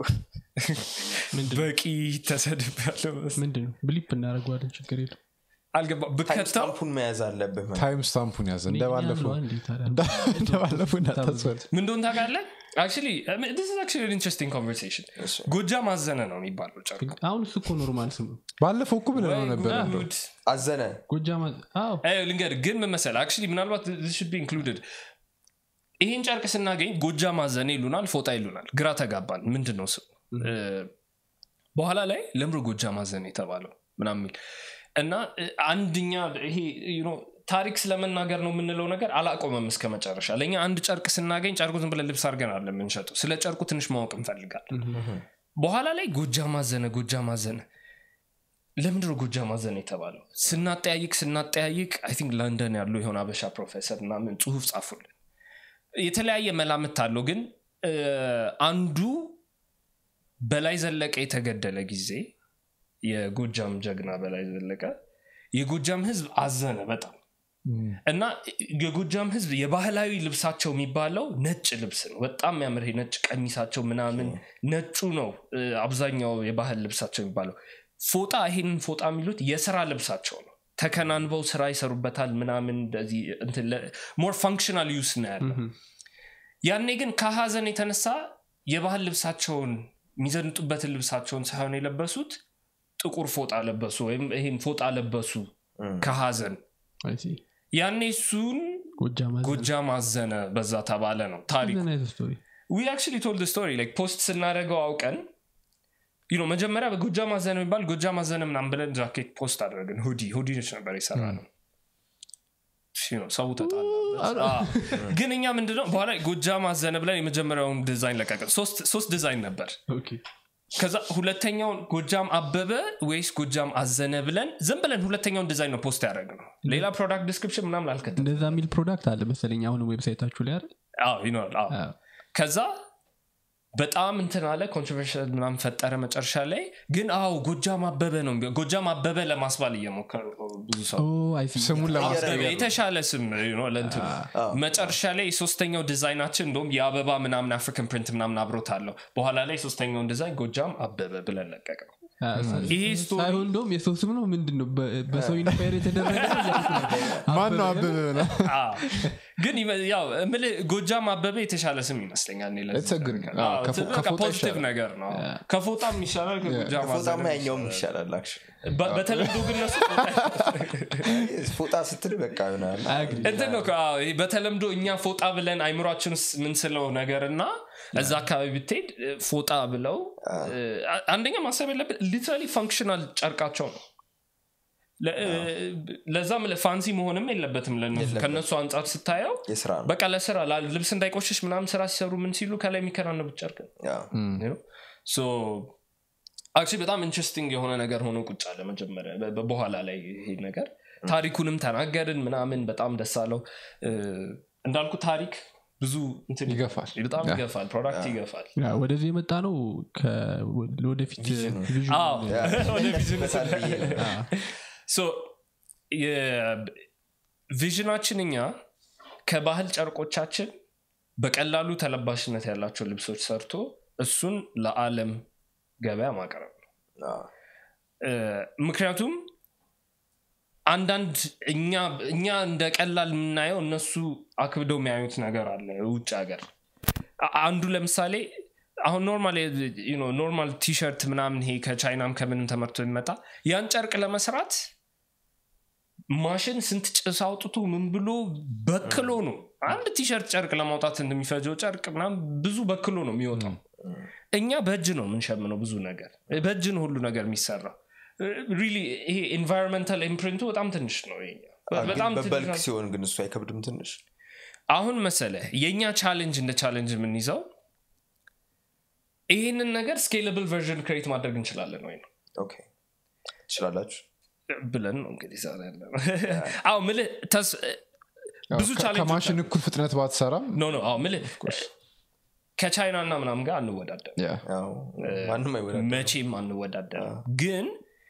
በቂ ተሰድብ ያለው ምንድነው ብሊፕ እናደረገዋለን ችግር የለም አልገባ ብከተው ስታምፑን መያዝ አለብህ ማለት ታይም ስታምፑን ያዘ እንደባለፈው እንደባለፈው እንዳታስፈል ምን እንደሆን ታውቃለህ አክቹዋሊ this is actually an interesting conversation ጎጃ ማዘነ ነው የሚባለው ጨርቁ አሁን እሱ እኮ ኖርማል ስም ነው ባለፈው እኮ ብለነው ነበር እንደው። ጉድ አዘነ ጎጃ ልንገር ግን ምን መሰለህ አክቹዋሊ ምናልባት this should be included ይህን ጨርቅ ስናገኝ ጎጃ ማዘነ ይሉናል ፎጣ ይሉናል ግራ ተጋባን ምንድን ነው ስሙ በኋላ ላይ ለምሮ ጎጃ ማዘነ የተባለው ምናምን የሚል እና አንድኛ ይሄ you know ታሪክ ስለመናገር ነው የምንለው ነገር አላቆመም እስከ መጨረሻ ለእኛ አንድ ጨርቅ ስናገኝ ጨርቁ ዝም ብለን ልብስ አድርገን አለ የምንሸጠው ስለ ጨርቁ ትንሽ ማወቅ እንፈልጋለን በኋላ ላይ ጎጃ ማዘነ ጎጃ ማዘነ ለምንድነው ጎጃ ማዘነ የተባለው ስናጠያይቅ ስናጠያይቅ አይ ቲንክ ለንደን ያሉ የሆነ አበሻ ፕሮፌሰር ምናምን ጽሁፍ ጻፉልን የተለያየ መላምት አለው ግን አንዱ በላይ ዘለቀ የተገደለ ጊዜ የጎጃም ጀግና በላይ ዘለቀ የጎጃም ህዝብ አዘነ በጣም እና የጎጃም ህዝብ የባህላዊ ልብሳቸው የሚባለው ነጭ ልብስ ነው በጣም የሚያምር ነጭ ቀሚሳቸው ምናምን ነጩ ነው አብዛኛው የባህል ልብሳቸው የሚባለው ፎጣ ይሄንን ፎጣ የሚሉት የስራ ልብሳቸው ነው ተከናንበው ስራ ይሰሩበታል ምናምን ሞር ፋንክሽናል ዩስ ነው ያለው ያኔ ግን ከሀዘን የተነሳ የባህል ልብሳቸውን የሚዘንጡበትን ልብሳቸውን ሳይሆን የለበሱት ጥቁር ፎጣ ለበሱ ወይም ይህን ፎጣ ለበሱ ከሀዘን ያኔ እሱን ጎጃ ማዘነ በዛ ተባለ ነው ታሪኩ ዊ አክቹዋሊ ቶልድ ስቶሪ ፖስት ስናደረገው አውቀን ዩ መጀመሪያ በጎጃ ማዘነ የሚባል ጎጃ ማዘነ ምናም ብለን ጃኬት ፖስት አደረግን ሁዲ ሁዲ ነች ነበር የሰራ ነው ሰው ተጣላበት ግን እኛ ምንድነው በኋላ ጎጃ ማዘነ ብለን የመጀመሪያውን ዲዛይን ለቀቅን ሶስት ዲዛይን ነበር ከዛ ሁለተኛውን ጎጃም አበበ ወይስ ጎጃም አዘነ ብለን ዝም ብለን ሁለተኛውን ዲዛይን ነው ፖስት ያደረግ ነው ሌላ ፕሮዳክት ዲስክሪፕሽን ምናምን አልከተም እንደዛ የሚል ፕሮዳክት አለ መሰለኝ አሁን ዌብሳይታችሁ ላይ አይደል ይኖራል ከዛ በጣም እንትን አለ ኮንትሮቨርሽል ምናምን ፈጠረ መጨረሻ ላይ ግን አዎ ጎጃም አበበ ነው ጎጃም አበበ ለማስባል እየሞከሩ ብዙ ሰው ስሙን ለማስቀየር የተሻለ ስም ለእንትኑ መጨረሻ ላይ ሶስተኛው ዲዛይናችን እንደም የአበባ ምናምን አፍሪካን ፕሪንት ምናምን አብሮት አለው በኋላ ላይ ሶስተኛውን ዲዛይን ጎጃም አበበ ብለን ለቀቅ ነው ይሄ ስቶሪ ሳይሆን እንደውም የሰው ስም ነው ምንድን ነው በ- በሰው ኢንስፓየር የተደረገ ነው እያልኩ ነበር። ማን ነው አበበ አበበ ነው አዎ። ግን ይመ- ያው እምልህ ጎጃም አበበ የተሻለ ስም ይመስለኛል እኔ ለዚህ It's a good- ነገር። አዎ፣ አዎ፣ ከፎ- በቃ ከፎጣ ፖዚቲቭ ይሻላል። ነገር ነው ከፎጣም ይሻላል ከጎጃም ፎጣማ አበበ ያኛውም ይሻላል። ይሻላል actually። በ- በተለምዶ ግን እነሱ ፎጣ ፎጣ ስትል በቃ ይሆናል አያግሪ እንትን ነው እኮ፣ አዎ፣ ይሄ በተለምዶ እኛ ፎጣ ብለን አይምሯችን ውስጥ የምንስለው ነገር እና እዛ አካባቢ ብትሄድ እ፣ ፎጣ ብለው እ፣ አ- አንደኛ ማሰብ ያለብን ሊትራሊ ፈንክሽናል ጨርቃቸው ነው ለ- እ፣ ለዛም ፋንሲ መሆንም የለበትም ለነሱ ከነሱ አንጻር ስታየው የስራ ነው በቃ ለስራ ላ- ልብስ እንዳይቆሽሽ ምናምን ስራ ሲሰሩ ምን ሲሉ ከላይ የሚከናነቡት ጨርቅ ነው ያው፣ አክቹዋሊ በጣም ኢንትረስቲንግ የሆነ ነገር ሆኖ ቁጭ አለ መጀመሪያ በ- በ- በኋላ ላይ ይሄ ነገር ታሪኩንም ተናገርን ምናምን በጣም ደስ አለው እ፣ እንዳልኩ ታሪክ ብዙ እንትን ይገፋል። በጣም ያ። ይገፋል ፕሮዳክት ይገፋል ያ፣ ወደዚህ የመጣ ነው ከ- ወደፊት ቪዥን አዎ ያ፣ ወደ ቢዝነስ ይመለስበታል ብዬ ነው። ሶ ቪዥናችን እኛ ከባህል ጨርቆቻችን በቀላሉ ተለባሽነት ያላቸው ልብሶች ሰርቶ እሱን ለዓለም ገበያ ማቅረብ ነው አዎ፣ እ፣ ምክንያቱም አንዳንድ እኛ እኛ እንደ ቀላል የምናየው እነሱ አክብደው የሚያዩት ነገር አለ ውጭ ሀገር አ- አንዱ ለምሳሌ አሁን ኖርማል ኖርማል ቲሸርት ምናምን ይሄ ከቻይናም ከምንም ተመርቶ የሚመጣ ያን ጨርቅ ለመስራት ማሽን ስንት ጭስ አውጥቶ ምን ብሎ በክሎ ነው አንድ ቲሸርት ጨርቅ ለማውጣት እንደሚፈጀው ጨርቅ ምናምን ብዙ በክሎ ነው የሚወጣው እኛ በእጅ ነው የምንሸምነው ብዙ ነገር በእጅ ነው ሁሉ ነገር የሚሰራው ሪሊ ይሄ ኤንቫይሮንመንታል ኢምፕሪንቱ በጣም ትንሽ ነው የኛ። አዎ፣ ግን በጣም ትንሽ በበልክ ነው። ሲሆን ግን እሱ አይከብድም ትንሽ አሁን መሰለ የእኛ ቻሌንጅ እንደ ቻሌንጅ የምንይዘው ይህንን ነገር ስኬለብል ቨርዥን ክሬት ማድረግ እንችላለን ወይ ነው ኦኬ ትችላላችሁ ብለን ነው እንግዲህ ዛሬ ያለ አዎ ምልህ ተስ- ብዙ ከ- ቻሌንጆች ከማሽን እኩል ፍጥነት ባትሰራም ኖ ኖ አዎ ምልህ ከቻይና እና ምናምን ጋር አንወዳደር ያ፣ ያው፣ ማንም አይወዳል መቼም አንወዳደር ግን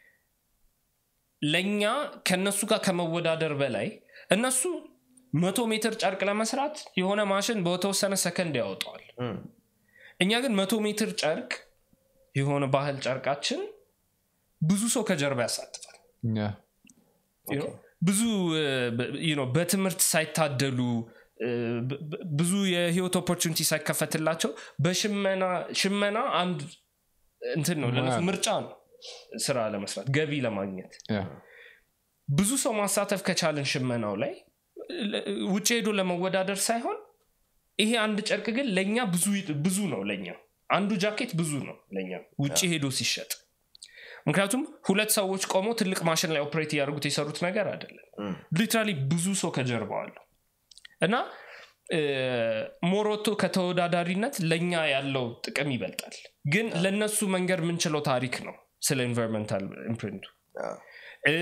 ለእኛ ከነሱ ጋር ከመወዳደር በላይ እነሱ መቶ ሜትር ጨርቅ ለመስራት የሆነ ማሽን በተወሰነ ሰከንድ ያወጣዋል እኛ ግን መቶ ሜትር ጨርቅ የሆነ ባህል ጨርቃችን ብዙ ሰው ከጀርባ ያሳትፋል ያ፣ You know? ብዙ እ፣ በ- you know፣ በትምህርት ሳይታደሉ እ፣ ብ- ብ- ብዙ የህይወት ኦፖርቹኒቲ ሳይከፈትላቸው በሽመና ሽመና አንድ እንትን ነው ለነሱ ሙያ። ምርጫ ነው ስራ ለመስራት ገቢ ለማግኘት ያ፣ ብዙ ሰው ማሳተፍ ከቻለን ሽመናው ላይ ለ- ውጭ ሄዶ ለመወዳደር ሳይሆን ይሄ አንድ ጨርቅ ግን ለእኛ ብዙ ብዙ ነው ለእኛ አንዱ ጃኬት ብዙ ነው ለእኛ ውጭ ሄዶ ሲሸጥ ምክንያቱም ሁለት ሰዎች ቆመው ትልቅ ማሽን ላይ ኦፕሬት እያደርጉት የሰሩት ነገር አይደለም ሊትራሊ ብዙ ሰው ከጀርባው አለው እና እ፣ ሞሮቶ ከተወዳዳሪነት ለእኛ ያለው ጥቅም ይበልጣል ግን ለእነሱ መንገድ የምንችለው ታሪክ ነው ስለ ኢንቫይሮንመንታል ኢምፕሪንቱ አዎ፣ እ፣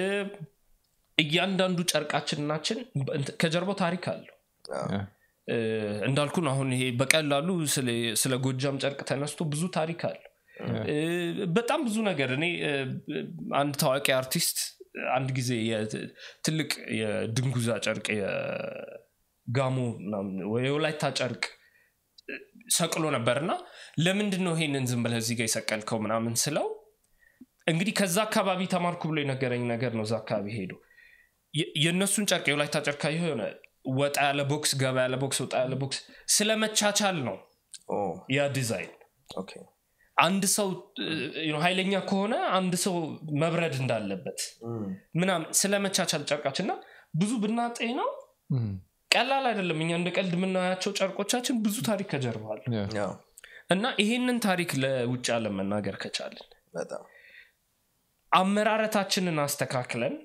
እያንዳንዱ ጨርቃችንናችን እንት- ከጀርባው ታሪክ አለው ያ፣ እ፣ እንዳልኩን አሁን ይሄ በቀላሉ ስለ- ስለ ጎጃም ጨርቅ ተነስቶ ብዙ ታሪክ አለው እ፣ በጣም ብዙ ነገር እኔ እ፣ አንድ ታዋቂ አርቲስት አንድ ጊዜ የ- ትልቅ የድንጉዛ ጨርቅ የጋሞ ምናምን ወይ የወላይታ ጨርቅ እ፣ ሰቅሎ ነበር እና ለምንድን ነው ይሄንን ዝም ብለህ እዚህ ጋር የሰቀልከው ምናምን ስለው እንግዲህ ከዛ አካባቢ ተማርኩ ብሎ የነገረኝ ነገር ነው እዛ አካባቢ ሄዶ የ- የእነሱን ጨርቅ የወላይታ ጨርቅ ካየኸው የሆነ ወጣ ያለ ቦክስ ገባ ያለ ቦክስ ወጣ ያለ ቦክስ ስለመቻቻል ነው ኦ፣ ያ ዲዛይን ኦኬ አንድ ሰው እ፣ ኃይለኛ ከሆነ አንድ ሰው መብረድ እንዳለበት እም፣ ምናምን ስለመቻቻል ጨርቃችን እና ብዙ ብናጤ ነው እም፣ ቀላል አይደለም እኛ እንደ ቀልድ የምናያቸው ጨርቆቻችን ብዙ ታሪክ ከጀርባል ያ፣ ያው፣ እና ይሄንን ታሪክ ለውጭ ዓለም መናገር ከቻልን በጣም አመራረታችንን አስተካክለን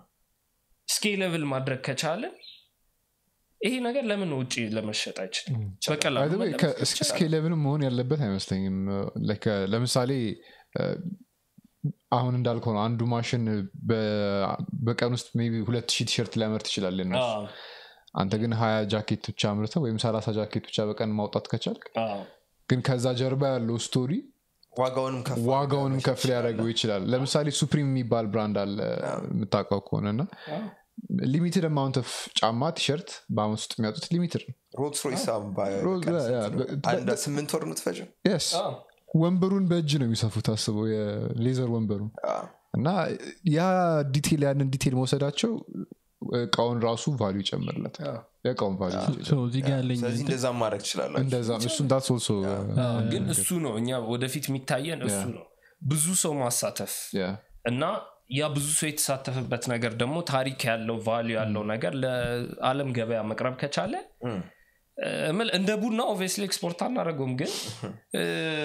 ስኬለብል ማድረግ ከቻልን ይሄ ነገር ለምን ውጭ ለመሸጥ አይችልም በቀላሉ By the way, መለበስ ከ- ይቻላል። ስኬሌብልም መሆን ያለበት አይመስለኝም Like, uh, ለምሳሌ uh, አሁን እንዳልከው ነው አንዱ ማሽን በ- በቀን ውስጥ ሜይ ቢ ሁለት ሺህ ቲሸርት ሊያመርት ይችላል የነሱ። አዎ፣ አንተ ግን ሀያ ጃኬት ብቻ አምርተ ወይም ሰላሳ ጃኬት ብቻ በቀን ማውጣት ከቻልክ አዎ፣ ግን ከዛ ጀርባ ያለው ስቶሪ ዋጋውንም ከፍ ዋጋውንም ከፍ ሊያደርገው ይችላል ለምሳሌ ሱፕሪም የሚባል ብራንድ አለ የምታውቀው ከሆነ እና አዎ። ሊሚትድ አማውንት ኦፍ ጫማ ቲሸርት በአመት ውስጥ የሚያጡት ሊሚትድ ነው ሮልስ ሮይስ አሁን በ- ሮልስ- በቀን ያ- ስንት ነው? በ- አንድ ስምንት ወር የምትፈጀው የስ አዎ። ወንበሩን በእጅ ነው የሚሰፉት አስበው የሌዘር ወንበሩን አዎ። እና ያ ዲቴል ያንን ዲቴል መውሰዳቸው እቃውን ራሱ ቫሉ ይጨምርለት የእቃውን ቫሉ So እዚህ ጋር ያለኝ ስለዚህ እንደዛ ማድረግ ትችላላችሁ እንደዛ ነው። እሱን ዳት ሶልሶ ግን እሱ ነው እኛ ወደፊት የሚታየን እሱ ነው ብዙ ሰው ማሳተፍ እና ያ ብዙ ሰው የተሳተፈበት ነገር ደግሞ ታሪክ ያለው ቫሉ ያለው ነገር ለአለም ገበያ መቅረብ ከቻለ እም። እ፣ እምል እንደ ቡና ኦብቪየስሊ ኤክስፖርት አናደረገውም ግን እ፣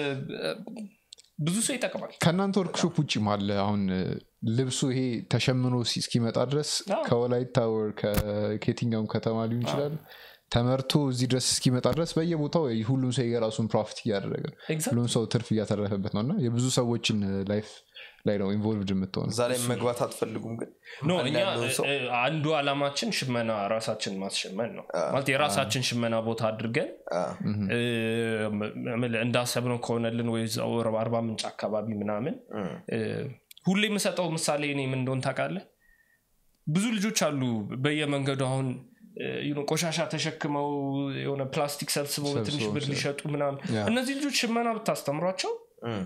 ብዙ ሰው ይጠቅማል ከእናንተ ወርክሾፕ ውጭም አለ አሁን እ፣ ልብሱ ይሄ ተሸምኖ ሲ- እስኪመጣ ድረስ አዎ። ከወላይታ ወር ከ- ከየትኛውም ከተማ ሊሆን ይችላል ተመርቶ እዚህ ድረስ እስኪመጣ ድረስ በየቦታው ሁሉም ሰው የራሱን ፕሮፊት እያደረገ ነው። Exactly. ሁሉም ሰው ትርፍ እያተረፈበት ነው እና የብዙ ሰዎችን ላይፍ ላይ ነው ኢንቮልቭድ የምትሆነው እዛ ላይ መግባት አትፈልጉም ግን ኖ አንድ እኛ ያለውን ሰው እ፣ አንዱ አላማችን ሽመና ራሳችን ማስሸመን ነው ማለት የራሳችን ሽመና ቦታ አድርገን አዎ። እ፣ እምል እንዳሰብነው ከሆነልን ወይ እዛው አርባ ምንጭ አካባቢ ምናምን እም። እ፣ ሁሌ የምሰጠው ምሳሌ እኔ ምን እንደሆን ታውቃለህ ብዙ ልጆች አሉ በየመንገዱ አሁን እ፣ you know፣ ቆሻሻ ተሸክመው የሆነ ፕላስቲክ ሰብስበው በትንሽ ሰብስበው ብር ሊሸጡ ምናምን ያ። እነዚህ ልጆች ሽመና ብታስተምሯቸው እም።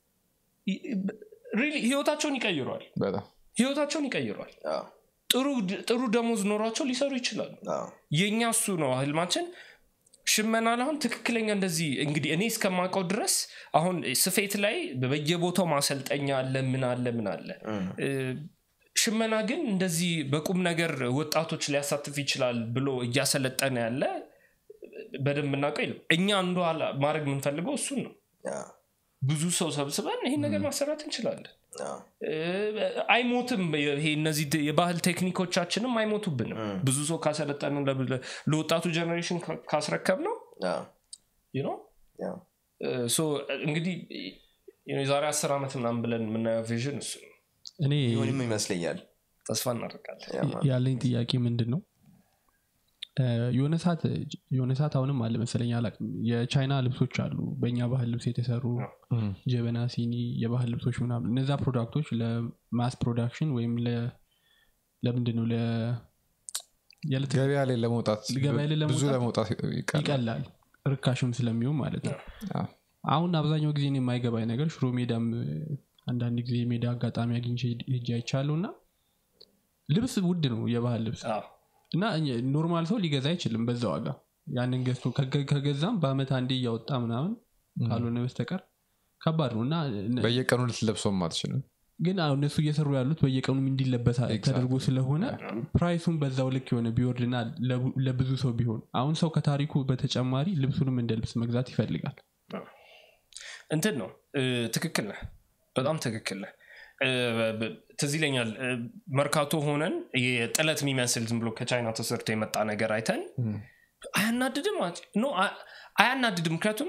ሪሊ ህይወታቸውን ይቀይሯል በጣም ህይወታቸውን ይቀይሯል አዎ። ጥሩ ጥሩ ደሞዝ ኖሯቸው ሊሰሩ ይችላሉ አዎ። የእኛ እሱ ነው ህልማችን ሽመና ላይ አሁን ትክክለኛ እንደዚህ እንግዲህ እኔ እስከማውቀው ድረስ አሁን ስፌት ላይ በየቦታው ማሰልጠኛ አለ ምን አለ ምን አለ እም። እ፣ ሽመና ግን እንደዚህ በቁም ነገር ወጣቶች ሊያሳትፍ ይችላል ብሎ እያሰለጠነ ያለ በደንብ እናውቀው የለም እኛ አንዱ አላ- ማድረግ የምንፈልገው እሱን ነው አዎ። ብዙ ሰው ሰብስበን ይህን ነገር ማሰራት እንችላለን አዎ። እ፣ አይሞትም ይሄ እነዚህ ት- የባህል ቴክኒኮቻችንም አይሞቱብንም ብዙ ሰው ካሰለጠን ለወጣቱ ጀኔሬሽን ካ- ካስረከብ ነው አዎ። ነው አዎ። ሶ እንግዲህ የዛሬ አስር ዓመት ምናምን ብለን የምናየው ቪዥን እሱ ነው እኔ ይሁንም ይመስለኛል ተስፋ እናደርጋለን ያ ማለት ያለኝ ጥያቄ ምንድን ነው እ፣ የሆነ ሰዓት የሆነ ሰዓት አሁንም አለ መሰለኝ አላውቅም የቻይና ልብሶች አሉ በእኛ ባህል ልብስ የተሰሩ ጀበና ሲኒ የባህል ልብሶች ምናምን እነዛ ፕሮዳክቶች ለማስ ፕሮዳክሽን ወይም ለ- ለምንድን ነው ለ- የዕለት ገበያ ላይ ለመውጣት ገበያ ላይ ብዙ ለመውጣት ለመውጣት ይቀላል ይቀላል ርካሽም ስለሚሆን ማለት ነው አዎ። አሁን አብዛኛው ጊዜ እኔ የማይገባኝ ነገር ሽሮ ሜዳም እ፣ አንዳንድ ጊዜ የሜዳ አጋጣሚ አግኝቼ ሄጄ አይቻለሁ እና ልብስ ውድ ነው የባህል ልብስ አዎ። እና እኛ- ኖርማል ሰው ሊገዛ አይችልም በዛ ዋጋ ያንን ገዝቶ ከገ- ከገዛም በአመት አንዴ እያወጣ ምናምን ካልሆነ በስተቀር ከባድ ነው እና እነ- በየቀኑ ልትለብሰውም አትችልም ግን አሁን እነሱ እየሰሩ ያሉት በየቀኑ እንዲለበስ ተደርጎ ስለሆነ ፕራይሱን በዛው ልክ የሆነ ቢወርድና ለቡ- ለብዙ ሰው ቢሆን አሁን ሰው ከታሪኩ በተጨማሪ ልብሱንም እንደ ልብስ መግዛት ይፈልጋል እንትን ነው እ፣ ትክክል ነህ በጣም ትክክል ነህ እ፣ ብ- ትዝ ይለኛል እ፣ መርካቶ ሆነን የጥለት የሚመስል ዝም ብሎ ከቻይና ተሰርቶ የመጣ ነገር አይተን አያናድድም አት- ኖ አ- አያናድድም ምክንያቱም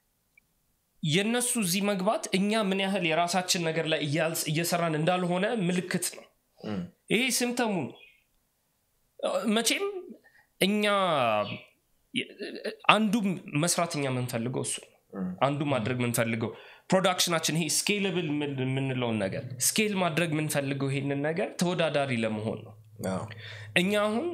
የእነሱ እዚህ መግባት እኛ ምን ያህል የራሳችን ነገር ላይ እያልስ- እየሰራን እንዳልሆነ ምልክት ነው እም። ይሄ ሲምተሙ ነው መቼም እኛ አንዱ መስራት እኛ የምንፈልገው እሱ ነው አንዱ ማድረግ የምንፈልገው ፕሮዳክሽናችን ይሄ ስኬለብል የምንለውን ነገር ስኬል ማድረግ የምንፈልገው ይሄንን ነገር ተወዳዳሪ ለመሆን ነው አዎ። እኛ አሁን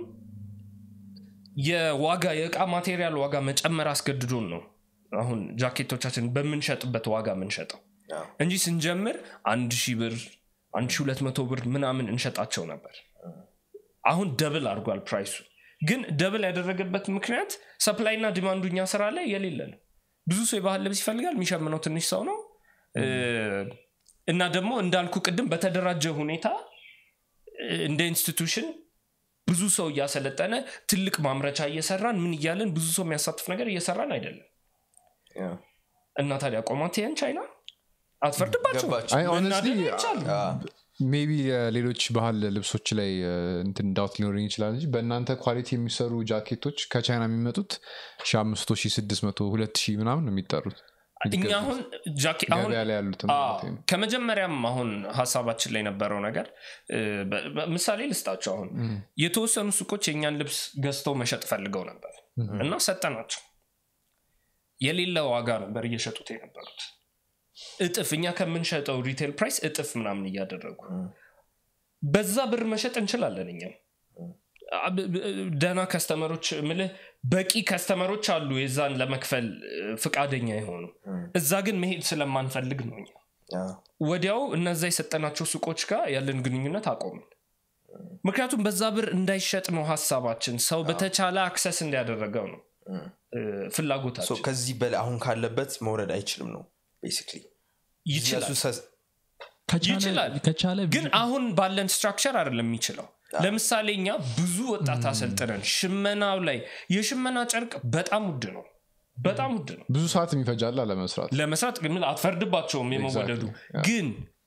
የዋጋ የእቃ ማቴሪያል ዋጋ መጨመር አስገድዶን ነው አሁን ጃኬቶቻችን በምንሸጥበት ዋጋ የምንሸጠው አዎ። እንጂ ስንጀምር አንድ ሺህ ብር አንድ ሺህ ሁለት መቶ ብር ምናምን እንሸጣቸው ነበር አሁን ደብል አድርጓል ፕራይሱ ግን ደብል ያደረገበት ምክንያት ሰፕላይ እና ዲማንዱ እኛ ስራ ላይ የሌለ ነው ብዙ ሰው የባህል ልብስ ይፈልጋል የሚሸምነው ትንሽ ሰው ነው እ፣ እና ደግሞ እንዳልኩ ቅድም በተደራጀ ሁኔታ እ፣ እንደ ኢንስቲቱሽን ብዙ ሰው እያሰለጠነ ትልቅ ማምረቻ እየሰራን ምን እያለን ብዙ ሰው የሚያሳትፍ ነገር እየሰራን አይደለም አዎ። እና ታዲያ ቆማት ይህን ቻይና አትፈርድባቸው ገባችሁ። አይ ሆነስትሊ አዎ። ሜቢ ሌሎች ባህል ልብሶች ላይ እ፣ እንትን ዳውት ሊኖረኝ ይችላል እንጂ በእናንተ ኳሊቲ የሚሰሩ ጃኬቶች ከቻይና የሚመጡት ሺ አምስት መቶ ሺ ስድስት መቶ ሁለት ሺህ ምናምን ነው የሚጠሩት እኛ አሁን ጃኬ አሁን ገበያ ላይ ያሉትም አዎ፣ ማለት ነው። ከመጀመሪያም አሁን ሀሳባችን ላይ የነበረው ነገር እ፣ በ- በ- ምሳሌ ልስጣቸው አሁን የተወሰኑ ሱቆች የእኛን ልብስ ገዝተው መሸጥ ፈልገው ነበር እና ሰጠናቸው የሌለ ዋጋ ነበር እየሸጡት የነበሩት እጥፍ እኛ ከምንሸጠው ሪቴል ፕራይስ እጥፍ ምናምን እያደረጉ በዛ ብር መሸጥ እንችላለን እኛም አ- ብ- ብ- ደህና ከስተመሮች ምልህ በቂ ከስተመሮች አሉ የዛን ለመክፈል እ፣ ፍቃደኛ የሆኑ እዛ ግን መሄድ ስለማንፈልግ ነው እኛ ያ፣ ወዲያው እነዛ የሰጠናቸው ሱቆች ጋር ያለን ግንኙነት አቆምን ምክንያቱም በዛ ብር እንዳይሸጥ ነው ሀሳባችን ሰው በተቻለ አክሰስ እንዲያደረገው ነው እ፣ ሶ ፍላጎታችን ከዚህ በላይ አሁን ካለበት መውረድ አይችልም ነው ቤሲክሊ ይችላል ከቻለ- ይችላል። ከቻለ ግን አሁን ባለን ስትራክቸር አይደለም የሚችለው ለምሳሌ እኛ ብዙ ወጣት አሰልጥነን ሽመናው ላይ የሽመና ጨርቅ በጣም ውድ ነው በጣም ውድ ነው ብዙ ሰዓት የሚፈጃላ ለመስራት ለመስራት ግን አትፈርድባቸውም የመወደዱ Exactly. ግን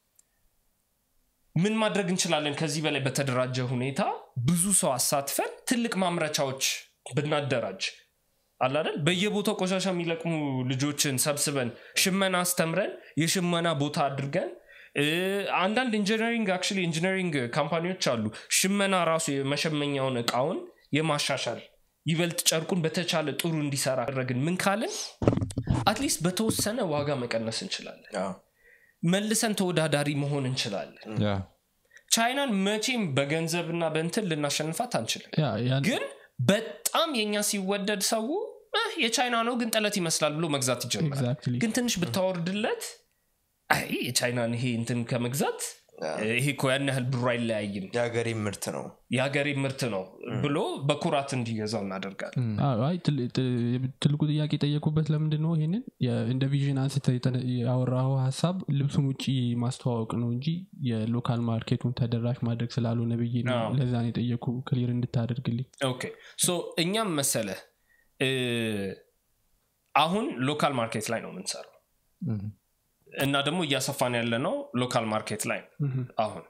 ምን ማድረግ እንችላለን ከዚህ በላይ በተደራጀ ሁኔታ ብዙ ሰው አሳትፈን ትልቅ ማምረቻዎች ብናደራጅ አላደል በየቦታው ቆሻሻ የሚለቅሙ ልጆችን ሰብስበን ሽመና አስተምረን የሽመና ቦታ አድርገን እ፣ አንዳንድ ኢንጂነሪንግ አክቹዋሊ ኢንጂነሪንግ ካምፓኒዎች አሉ ሽመና ራሱ የመሸመኛውን እቃውን የማሻሻል ይበልጥ ጨርቁን በተቻለ ጥሩ እንዲሰራ አደረግን ምን ካልን አትሊስት በተወሰነ ዋጋ መቀነስ እንችላለን መልሰን ተወዳዳሪ መሆን እንችላለን ያ ቻይናን መቼም በገንዘብና በእንትን ልናሸንፋት አንችልም ያ፣ ያን- ግን በጣም የኛ ሲወደድ ሰው "እህ፣ የቻይና ነው ግን ጠለት ይመስላል ብሎ መግዛት ይጀምራል Exactly. ግን ትንሽ ብታወርድለት አይ የቻይናን ይሄ እንትን ከመግዛት ይሄ እኮ ያን ያህል ብሩ አይለያይም የሀገሬ ምርት ነው የሀገሬ ምርት ነው ብሎ በኩራት እንዲገዛው እናደርጋለን አዎ፣ አይ ትል- ት- ትልቁ ጥያቄ የጠየቁበት ለምንድን ነው ይሄንን የ- እንደ ቪዥን አንስተ ያወራው ሀሳብ ልብሱን ውጭ ማስተዋወቅ ነው እንጂ የሎካል ማርኬቱን ተደራሽ ማድረግ ስላልሆነ ብዬ ነው አዎ። ለዛ ነው የጠየቁ ክሊር እንድታደርግልኝ ኦኬ ሶ እኛም መሰለ እ፣ አሁን ሎካል ማርኬት ላይ ነው የምንሰራው እም። እና ደግሞ እያሰፋን ያለ ነው ሎካል ማርኬት ላይ ነው አሁን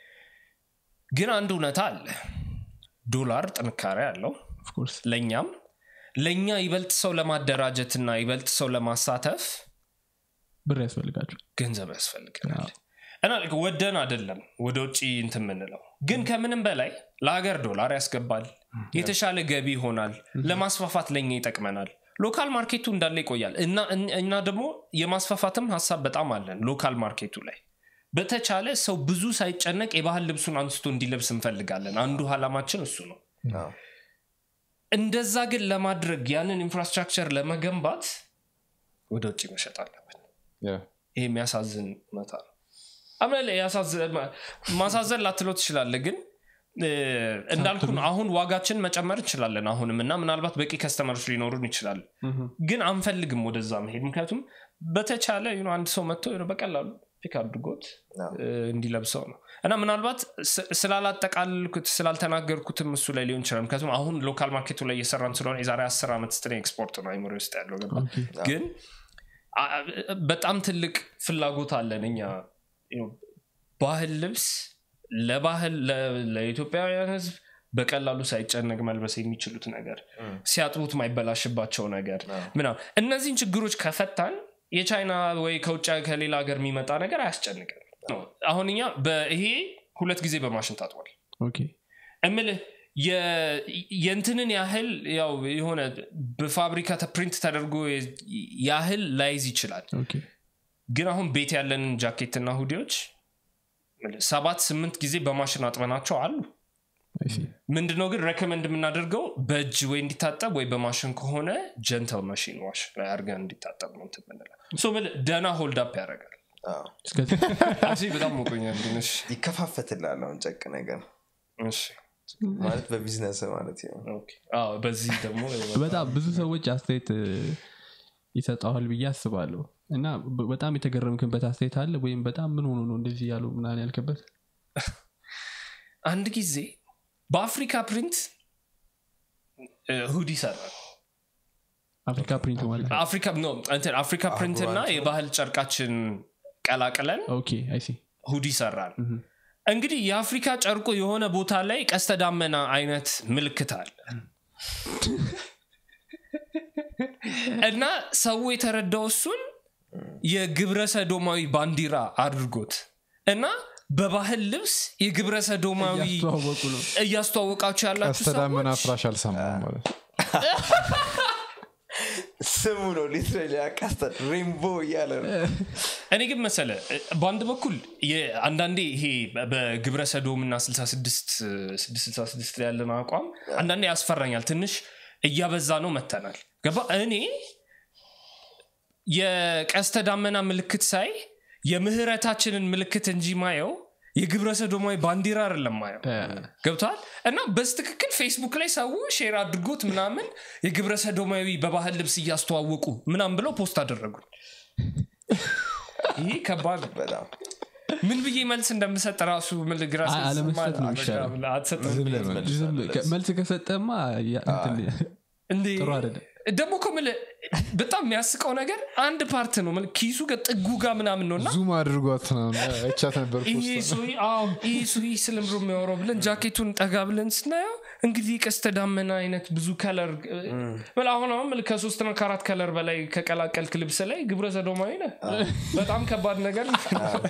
ግን አንድ እውነታ አለ ዶላር ጥንካሬ አለው ኦፍኮርስ ለእኛም ለእኛ ይበልጥ ሰው ለማደራጀትና ይበልጥ ሰው ለማሳተፍ ብር ያስፈልጋቸው ገንዘብ ያስፈልገናል እና ልክ ወደን አይደለም ወደ ውጭ እንትን የምንለው ግን ከምንም በላይ ለሀገር ዶላር ያስገባል የተሻለ ገቢ ይሆናል ለማስፋፋት ለኛ ይጠቅመናል ሎካል ማርኬቱ እንዳለ ይቆያል እና እና ደግሞ የማስፋፋትም ሀሳብ በጣም አለን ሎካል ማርኬቱ ላይ በተቻለ ሰው ብዙ ሳይጨነቅ የባህል ልብሱን አንስቶ እንዲለብስ እንፈልጋለን አንዱ አላማችን እሱ ነው አዎ። እንደዛ ግን ለማድረግ ያንን ኢንፍራስትራክቸር ለመገንባት ወደ ውጭ መሸጥ አለብን ያ ይሄ የሚያሳዝን እውነታ ነው አምናለ ማሳዘን ላትለው ትችላለ ግን እ፣ እንዳልኩ ነው፣ አሁን ዋጋችን መጨመር እንችላለን አሁንም እና ምናልባት በቂ ከስተመሮች ሊኖሩን ይችላል ግን አንፈልግም ወደዛ መሄድ ምክንያቱም በተቻለ you know፣ አንድ ሰው መጥቶ you know፣ በቀላሉ ፒክ አድርጎት አዎ። እ፣ እንዲለብሰው ነው እና ምናልባት ስ- ስላላጠቃልኩት ስላልተናገርኩትም እሱ ላይ ሊሆን ይችላል ምክንያቱም አሁን ሎካል ማርኬቱ ላይ እየሰራን ስለሆነ የዛሬ አስር ዓመት ስትኔ ኤክስፖርት ነው አይምሮ ውስጥ ያለው ገባ ግን አ- አ- በጣም ትልቅ ፍላጎት አለን እኛ you know፣ ባህል ልብስ ለባህል ለ- ለኢትዮጵያውያን ህዝብ በቀላሉ ሳይጨነቅ መልበስ የሚችሉት ነገር ሲያጥቡት ማይበላሽባቸው ነገር ምናምን እነዚህን ችግሮች ከፈታን የቻይና ወይ ከውጭ ከሌላ ሀገር የሚመጣ ነገር አያስጨንቅም አሁን እኛ በይሄ ሁለት ጊዜ በማሽን ታጥቧል ኦኬ እምልህ የ- የእንትንን ያህል ያው የሆነ በፋብሪካ ፕሪንት ተደርጎ ያህል ላይዝ ይችላል ኦኬ ግን አሁን ቤት ያለንን ጃኬትና ሁዲዎች ሰባት ስምንት ጊዜ በማሽን አጥበናቸው አሉ I see. ምንድነው ግን ሬኮመንድ የምናደርገው በእጅ ወይ እንዲታጠብ ወይ በማሽን ከሆነ ጀንተል ማሽን ዋሽ ላይ አድርገን እንዲታጠብ ነው እንትን የምንለው። ሶ ምን ደና ሆልድ አፕ ያደርጋል አዎ። እስከዚህ እዚህ በጣም ሞቆኛል ግን እሺ ይከፋፈትላል አሁን ጨቅ ነገር እሺ ማለት በቢዝነስ ማለት ነው ኦኬ። አዎ በዚህ ደግሞ በጣም ብዙ ሰዎች አስተያየት እ፣ ይሰጠዋል ብዬ አስባለሁ እና በ- በጣም የተገረምክበት አስተያየት አለ ወይም በጣም ምን ሆኖ ነው እንደዚህ ያሉ ምናምን ያልክበት አንድ ጊዜ በአፍሪካ ፕሪንት ሁዲ ይሰራል አፍሪካ ፕሪንት ማለት ነው አፍሪካ ኖ እንትን አፍሪካ ፕሪንት እና የባህል ጨርቃችን ቀላቅለን ኦኬ አይሲ ሁዲ ይሰራል እንግዲህ የአፍሪካ ጨርቆ የሆነ ቦታ ላይ ቀስተ ዳመና አይነት ምልክት አለ እና ሰው የተረዳው እሱን የግብረ ሰዶማዊ ባንዲራ አድርጎት እና በባህል ልብስ የግብረ ሰዶማዊ እያስተዋወቁ ነው እያስተዋወቃችሁ ያላችሁ ቀስተዳመና ሰዎች ፍራሽ አልሰማም ማለት ስሙ ነው ሊትራሊ ያቃስተ ሬንቦ እያለ ነው እኔ ግን መሰለ በአንድ በኩል የ- አንዳንዴ ይሄ በግብረ ሰዶም እና 66 666 ላይ ያለን አቋም አንዳንዴ ያስፈራኛል ትንሽ እያበዛ ነው መተናል ገባ እኔ የቀስተ ዳመና ምልክት ሳይ የምህረታችንን ምልክት እንጂ ማየው የግብረ ሰዶማዊ ባንዲራ አይደለም ማየው ገብተዋል እና በስትክክል ፌስቡክ ላይ ሰው ሼር አድርጎት ምናምን የግብረ ሰዶማዊ በባህል ልብስ እያስተዋወቁ ምናምን ብለው ፖስት አደረጉን ይህ ከባድ ነው። በጣም ምን ብዬ መልስ እንደምሰጥ ራሱ ምን ግራ አይ፣ ስለተሰማኝ አለመስጠት ነው በቃ የሚሻለው። አትሰጥም። ዝም ብለህ መልስ። ዝም ብለህ- መልስ ከሰጠማ ያ- እንትን እንዴ ጥሩ አይደለም። ደግሞ እኮ የምልህ በጣም የሚያስቀው ነገር አንድ ፓርት ነው የምልህ ኪሱ ጋር ጥጉ ጋር ምናምን ነው እና ዙም አድርጓት ምናምን አይቻት ነበር ይሄ ፖስት ሰውዬ አዎ ይሄ ሰውዬ ስለምሮ የሚያወራው ብለን ጃኬቱን ጠጋ ብለን ስናየው እንግዲህ ቀስተ ዳመና አይነት ብዙ ከለር ብል አሁን አሁን ምል ከሶስትና ከአራት ከለር በላይ ከቀላቀልክ ልብስ ላይ ግብረ ሰዶማዊ ነህ በጣም ከባድ ነገር ነው።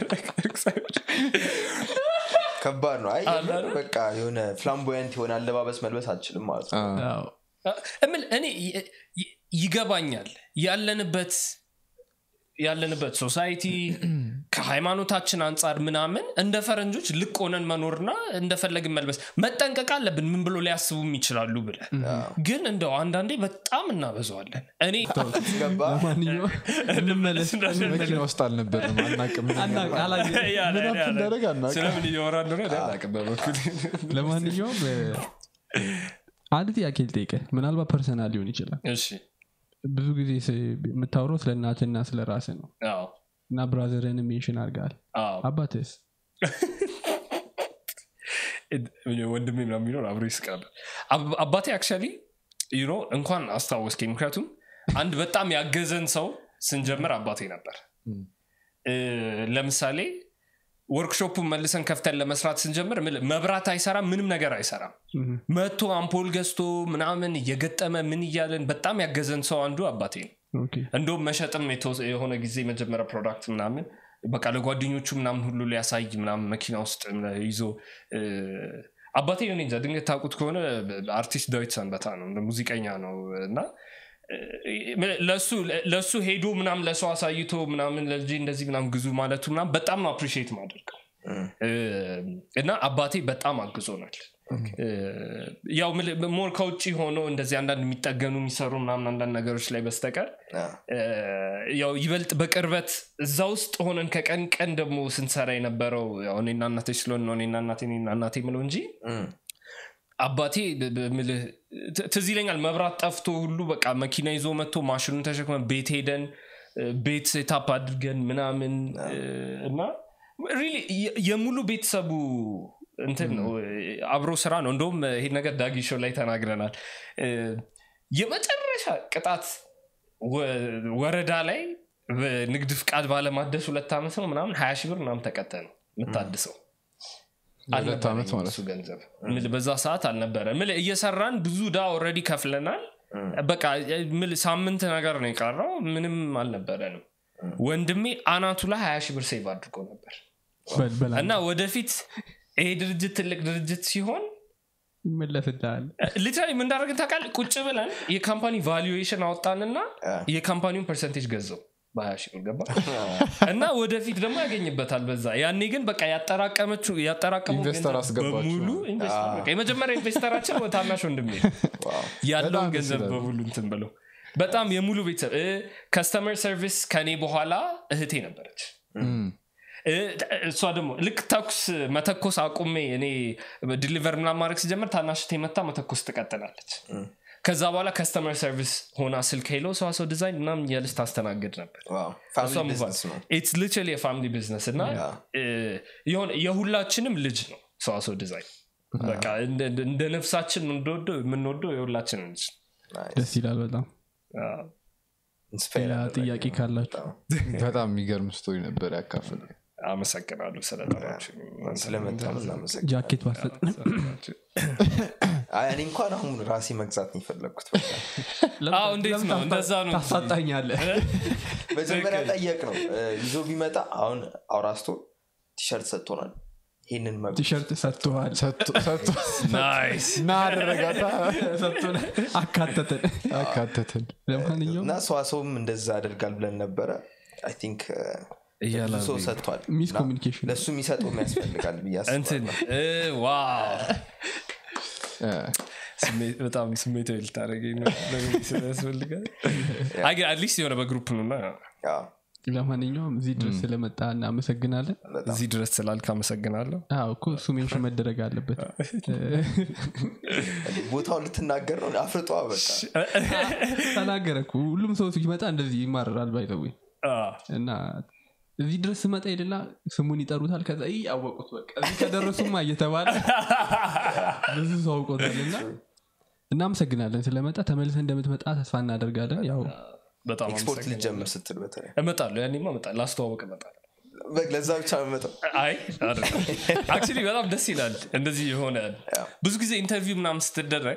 ከባድ ነው አይ አለ አይደል? በቃ የሆነ ፍላምቦያንት የሆነ አለባበስ መልበስ አልችልም ማለት ነው አዎ። እምል እኔ ይ- ይ- ይገባኛል ያለንበት ያለንበት ሶሳይቲ ከሃይማኖታችን አንጻር ምናምን እንደ ፈረንጆች ልቅ ሆነን መኖርና እንደፈለግን መልበስ መጠንቀቅ አለብን ምን ብሎ ሊያስቡም ይችላሉ ብለ ግን እንደው አንዳንዴ በጣም እናበዘዋለን እኔ ገባ ለማንኛውም እንመለስ መኪና ውስጥ አልነበርም አናቅም አና- አላየንም። ያ ላይ- ምን ያ ላይ- እንዳደረግ አናውቅም። ስለምን እያወራ እንደሆነ እኔ አላውቅም በበኩሌ። ለማንኛውም እ፣ አንድ ጥያቄ ልጠይቀ ምናልባት ፐርሰናል ሊሆን ይችላል እሺ ብዙ ጊዜ ስ- የምታወራው ስለ እናትና ስለ ራስ ነው አዎ እና ብራዘርን ሜንሽን አድርገሃል አዎ አባትስ ወንድሜ ምናምን የሚኖር አብሮ ይስቃል አብ- አባቴ አክቹዋሊ ዩኖ እንኳን አስታወስከኝ ምክንያቱም አንድ በጣም ያገዘን ሰው ስንጀምር አባቴ ነበር እ፣ ለምሳሌ ወርክሾፑን መልሰን ከፍተን ለመስራት ስንጀምር ምል- መብራት አይሰራም ምንም ነገር አይሰራም መቶ አምፖል ገዝቶ ምናምን እየገጠመ ምን እያለን በጣም ያገዘን ሰው አንዱ አባቴ ነው ኦኬ። እንደውም መሸጥም የተወሰ- የሆነ ጊዜ መጀመሪያ ፕሮዳክት ምናምን በቃ ለጓደኞቹ ምናምን ሁሉ ሊያሳይ ምናምን መኪና ውስጥ ይዞ እ፣ አባቴ እኔ እንጃ ድንገት ታውቁት ከሆነ አርቲስት ዳዊት ሰንበታ ነው እንደ ሙዚቀኛ ነው እና እ፣ ለሱ ለሱ ሄዶ ምናምን ለሰው አሳይቶ ምናምን ለልጄ እንደዚህ ምናምን ግዙ ማለቱ ምናምን በጣም ነው አፕሪሺየት ማደርገው እ፣ እና አባቴ በጣም አግዞናል እ፣ ያው ምል- ሞር ከውጭ ሆኖ እንደዚህ አንዳንድ የሚጠገኑ የሚሰሩ ምናምን አንዳንድ ነገሮች ላይ በስተቀር እ፣ ያው ይበልጥ በቅርበት እዛ ውስጥ ሆነን ከቀን ቀን ደግሞ ስንሰራ የነበረው ያው እኔና እናቴ ስለሆን ነው እኔና እናቴ እኔና እናቴ ምለው እንጂ አባቴ ብ- ብ- ምልህ ት- ትዝ ይለኛል መብራት ጠፍቶ ሁሉ በቃ መኪና ይዞ መጥቶ ማሽኑን ተሸክመን ቤት ሄደን እ፣ ቤት ሴታፕ አድርገን ምናምን እ፣ እና ሪሊ የ- የሙሉ ቤተሰቡ እንትን ነው እ፣ አብሮ ስራ ነው እንደውም ይሄ ነገር ዳጊ ሾው ላይ ተናግረናል እ፣ የመጨረሻ ቅጣት ወ- ወረዳ ላይ በንግድ ፍቃድ ባለማደስ ሁለት ዓመት ነው ምናምን ሀያ ሺህ ብር ምናምን ተቀጠ ነው የምታድሰው ሁለት ዓመት አልነበረኝም ማለት እሱ ገንዘብ ምል በዛ ሰዓት አልነበረ ምል እየሰራን ብዙ ዳ ኦልሬዲ ከፍለናል በቃ ምል ሳምንት ነገር ነው የቀረው ምንም አልነበረንም ወንድሜ አናቱ ላይ ሀያ ሺህ ብር ሴቭ አድርጎ ነበር በል- በላ እና ወደፊት ይሄ ድርጅት ትልቅ ድርጅት ሲሆን ይመለስልሃል ሊትራሊ ምን እንዳደረግን ታውቃለህ ቁጭ ብለን የካምፓኒ ቫሉዌሽን አወጣንና የካምፓኒውን ፐርሰንቴጅ ገዛው በሀያ ሺህ ብር ገባ እና ወደፊት ደግሞ ያገኝበታል በዛ ያኔ ግን በቃ ያጠራቀመችው ያጠራቀመው ኢንቨስተር ገንዘብ አስገባችሁ በሙሉ ኢንቨስተር በቃ የመጀመሪያ ኢንቨስተራችን ወደ ታናሽ ወንድሜ ነው። ያለውን በጣም ደስ ገንዘብ ይላል። በሙሉ እንትን ብለው በጣም የሙሉ ቤተሰብ ከስተመር ሰርቪስ ከኔ በኋላ እህቴ ነበረች እ፣ እሷ ደግሞ ልክ ተኩስ መተኮስ አቁሜ እኔ ዲሊቨር ምናምን ማድረግ ሲጀምር ታናሽቴ መታ መተኮስ ትቀጥላለች ከዛ በኋላ ከስተመር ሰርቪስ ሆና ስልክ ሄሎ ሰዋሰው ዲዛይን ምናምን እያለች ታስተናግድ ነበር እሷ move on. It's literally a family business እና እ፣ የሆነ የሁላችንም ልጅ ነው ሰዋሰው ዲዛይን በቃ እንደ- እንደ- እንደ ነፍሳችን እንደወደው የምንወደው የሁላችንም ልጅ ነው። ደስ ይላል በጣም አዎ። ሌላ ጥያቄ ካላችሁ በጣም የሚገርም ስቶሪ ነበር ያካፍል አመሰግናለሁ ስለጠራችሁ ስለመጣም እናመሰግናለን። ጃኬት ባሰጥ አይ እኔ እንኳን አሁን ራሴ መግዛት ነው የፈለግኩት በቃ። አዎ፣ እንዴት ነው? እንደዛ ነው እንጂ። ታሳጣኛለህ መጀመሪያ ጠየቅ ነው እ፣ ይዞ ቢመጣ አሁን አውራስቶ ቲሸርት ሰጥቶናል ይህንን መ ቲሸርት ሰጥተዋል ሰጥቶ ናይስ ና አደረጋታ ሰጥቶን አካተተን አካተትን ለማንኛውም እና ሰዋሰውም እንደዛ ያደርጋል ብለን ነበረ አይ ቲንክ ብዙ ሰው ሰጥቷል ሚስ እና ኮሚኒኬሽን ለእሱ የሚሰጠውም ያስፈልጋል ብዬ እንትን አስባለሁ እ፣ ዋው ስሜ- በጣም ስሜታዊ ልታደረገኝ ነው ለምን ስለያስፈልጋል አይ ግን አትሊስት የሆነ በግሩፕ ነውና ያው ለማንኛውም እዚህ ድረስ ስለመጣ እናመሰግናለን በጣም እዚህ ድረስ ስላልክ አመሰግናለሁ አዎ እኮ እሱ ሜንሽን መደረግ አለበት ቦታውን ልትናገር ነው አፍርጧ በቃ ተናገረ እኮ ሁሉም ሰው ሲመጣ እንደዚህ ይማረራል ባይተዊ አዎ። እና እዚህ ድረስ ስመጣ ሄድና ስሙን ይጠሩታል ከዛ ይህ አወቁት በቃ እዚህ ከደረሱማ እየተባለ ብዙ ሰው አውቆታል እና እናመሰግናለን ስለመጣ ተመልሰ እንደምትመጣ ተስፋ እናደርጋለን ያው በጣም ኤክስፖርት አመሰግናለሁ። ልጀምር ስትል በተለይ እመጣለሁ ያኔማ እመጣለሁ ላስተዋወቅ እመጣለሁ በቃ ለዛ ብቻ መመጣው አይ አክቹሊ በጣም ደስ ይላል እንደዚህ የሆነ ያው። ብዙ ጊዜ ኢንተርቪው ምናምን ስትደረግ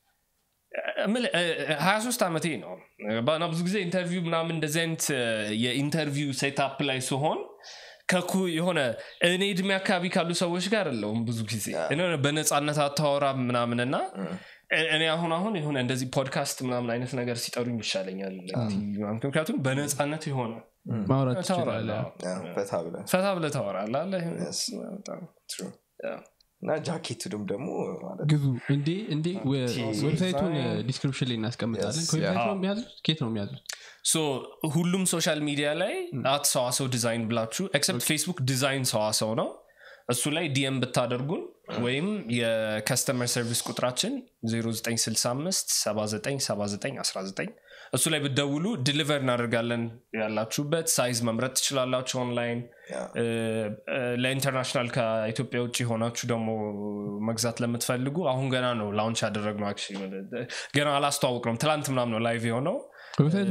ሀያ ሶስት ዓመቴ ነው እና ብዙ ጊዜ ኢንተርቪው ምናምን እንደዚህ አይነት እ፣ የኢንተርቪው ሴታፕ ላይ ሲሆን ከኩ የሆነ እኔ እድሜ አካባቢ ካሉ ሰዎች ጋር አለውም ብዙ ጊዜ የሆነ በነፃነት አታወራ ምናምን እና እ- እኔ አሁን አሁን የሆነ እንደዚህ ፖድካስት ምናምን አይነት ነገር ሲጠሩኝ ይሻለኛል ምክንያቱም በነፃነት የሆነ ማውራት ታወራለህ ትችላለ ያው ፈታ ብለን ፈታ ብለህ ታወራለህ አለ Yes. በጣም True. ያ። እና ጃኬቱንም ደግሞ ማለት ግዙ እንዴ እንዴ ወ- ቲ- ዌብሳይቱን ዲስክሪፕሽን ላይ እናስቀምጣለን Yes, ከዌብሳይቱ yeah. ነው የሚያዙት ኬት ነው የሚያዙት ሶ ሁሉም ሶሻል ሚዲያ ላይ አት ሰዋሰው ዲዛይን ብላችሁ ኤክሰፕት ፌስቡክ ዲዛይን ሰዋሰው ነው እሱ ላይ ዲኤም ብታደርጉን ወይም የከስተመር ሰርቪስ ቁጥራችን 0965 797919 እሱ ላይ ብትደውሉ ዲሊቨር እናደርጋለን ያላችሁበት ሳይዝ መምረጥ ትችላላችሁ ኦንላይን Yeah. እ፣ እ፣ ለኢንተርናሽናል ከኢትዮጵያ ውጭ የሆናችሁ ደግሞ መግዛት ለምትፈልጉ አሁን ገና ነው ላውንች ያደረግነው actually ገና አላስተዋውቅ ነው ትላንት ምናምን ነው ላይቭ የሆነው ዌብሳይቱ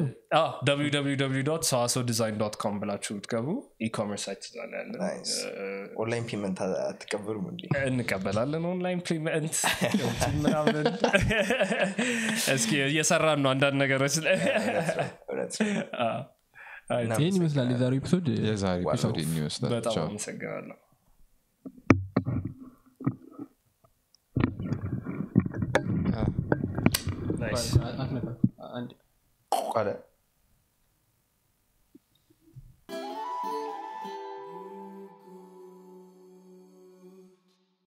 ሰዋሰው ዲዛይን ዶት ኮም ብላችሁ ብትገቡ ኢኮመርስ ሳይት ስላለ ያለ Nice. ኦንላይን ፔመንት አትቀበሉም እንዴ እንቀበላለን ኦንላይን ፔመንት ምናምን እስኪ እየሰራን ነው አንዳንድ ነገሮች ላይ እውነት አዎ። አይ፣ ይህን ይመስላል የዛሬው ኤፒሶድ የዛሬ ኤፒሶድ ይመስላል በጣም ቻው። አመሰግናለሁ ናይስ አትመጣም። አንድ ቋለ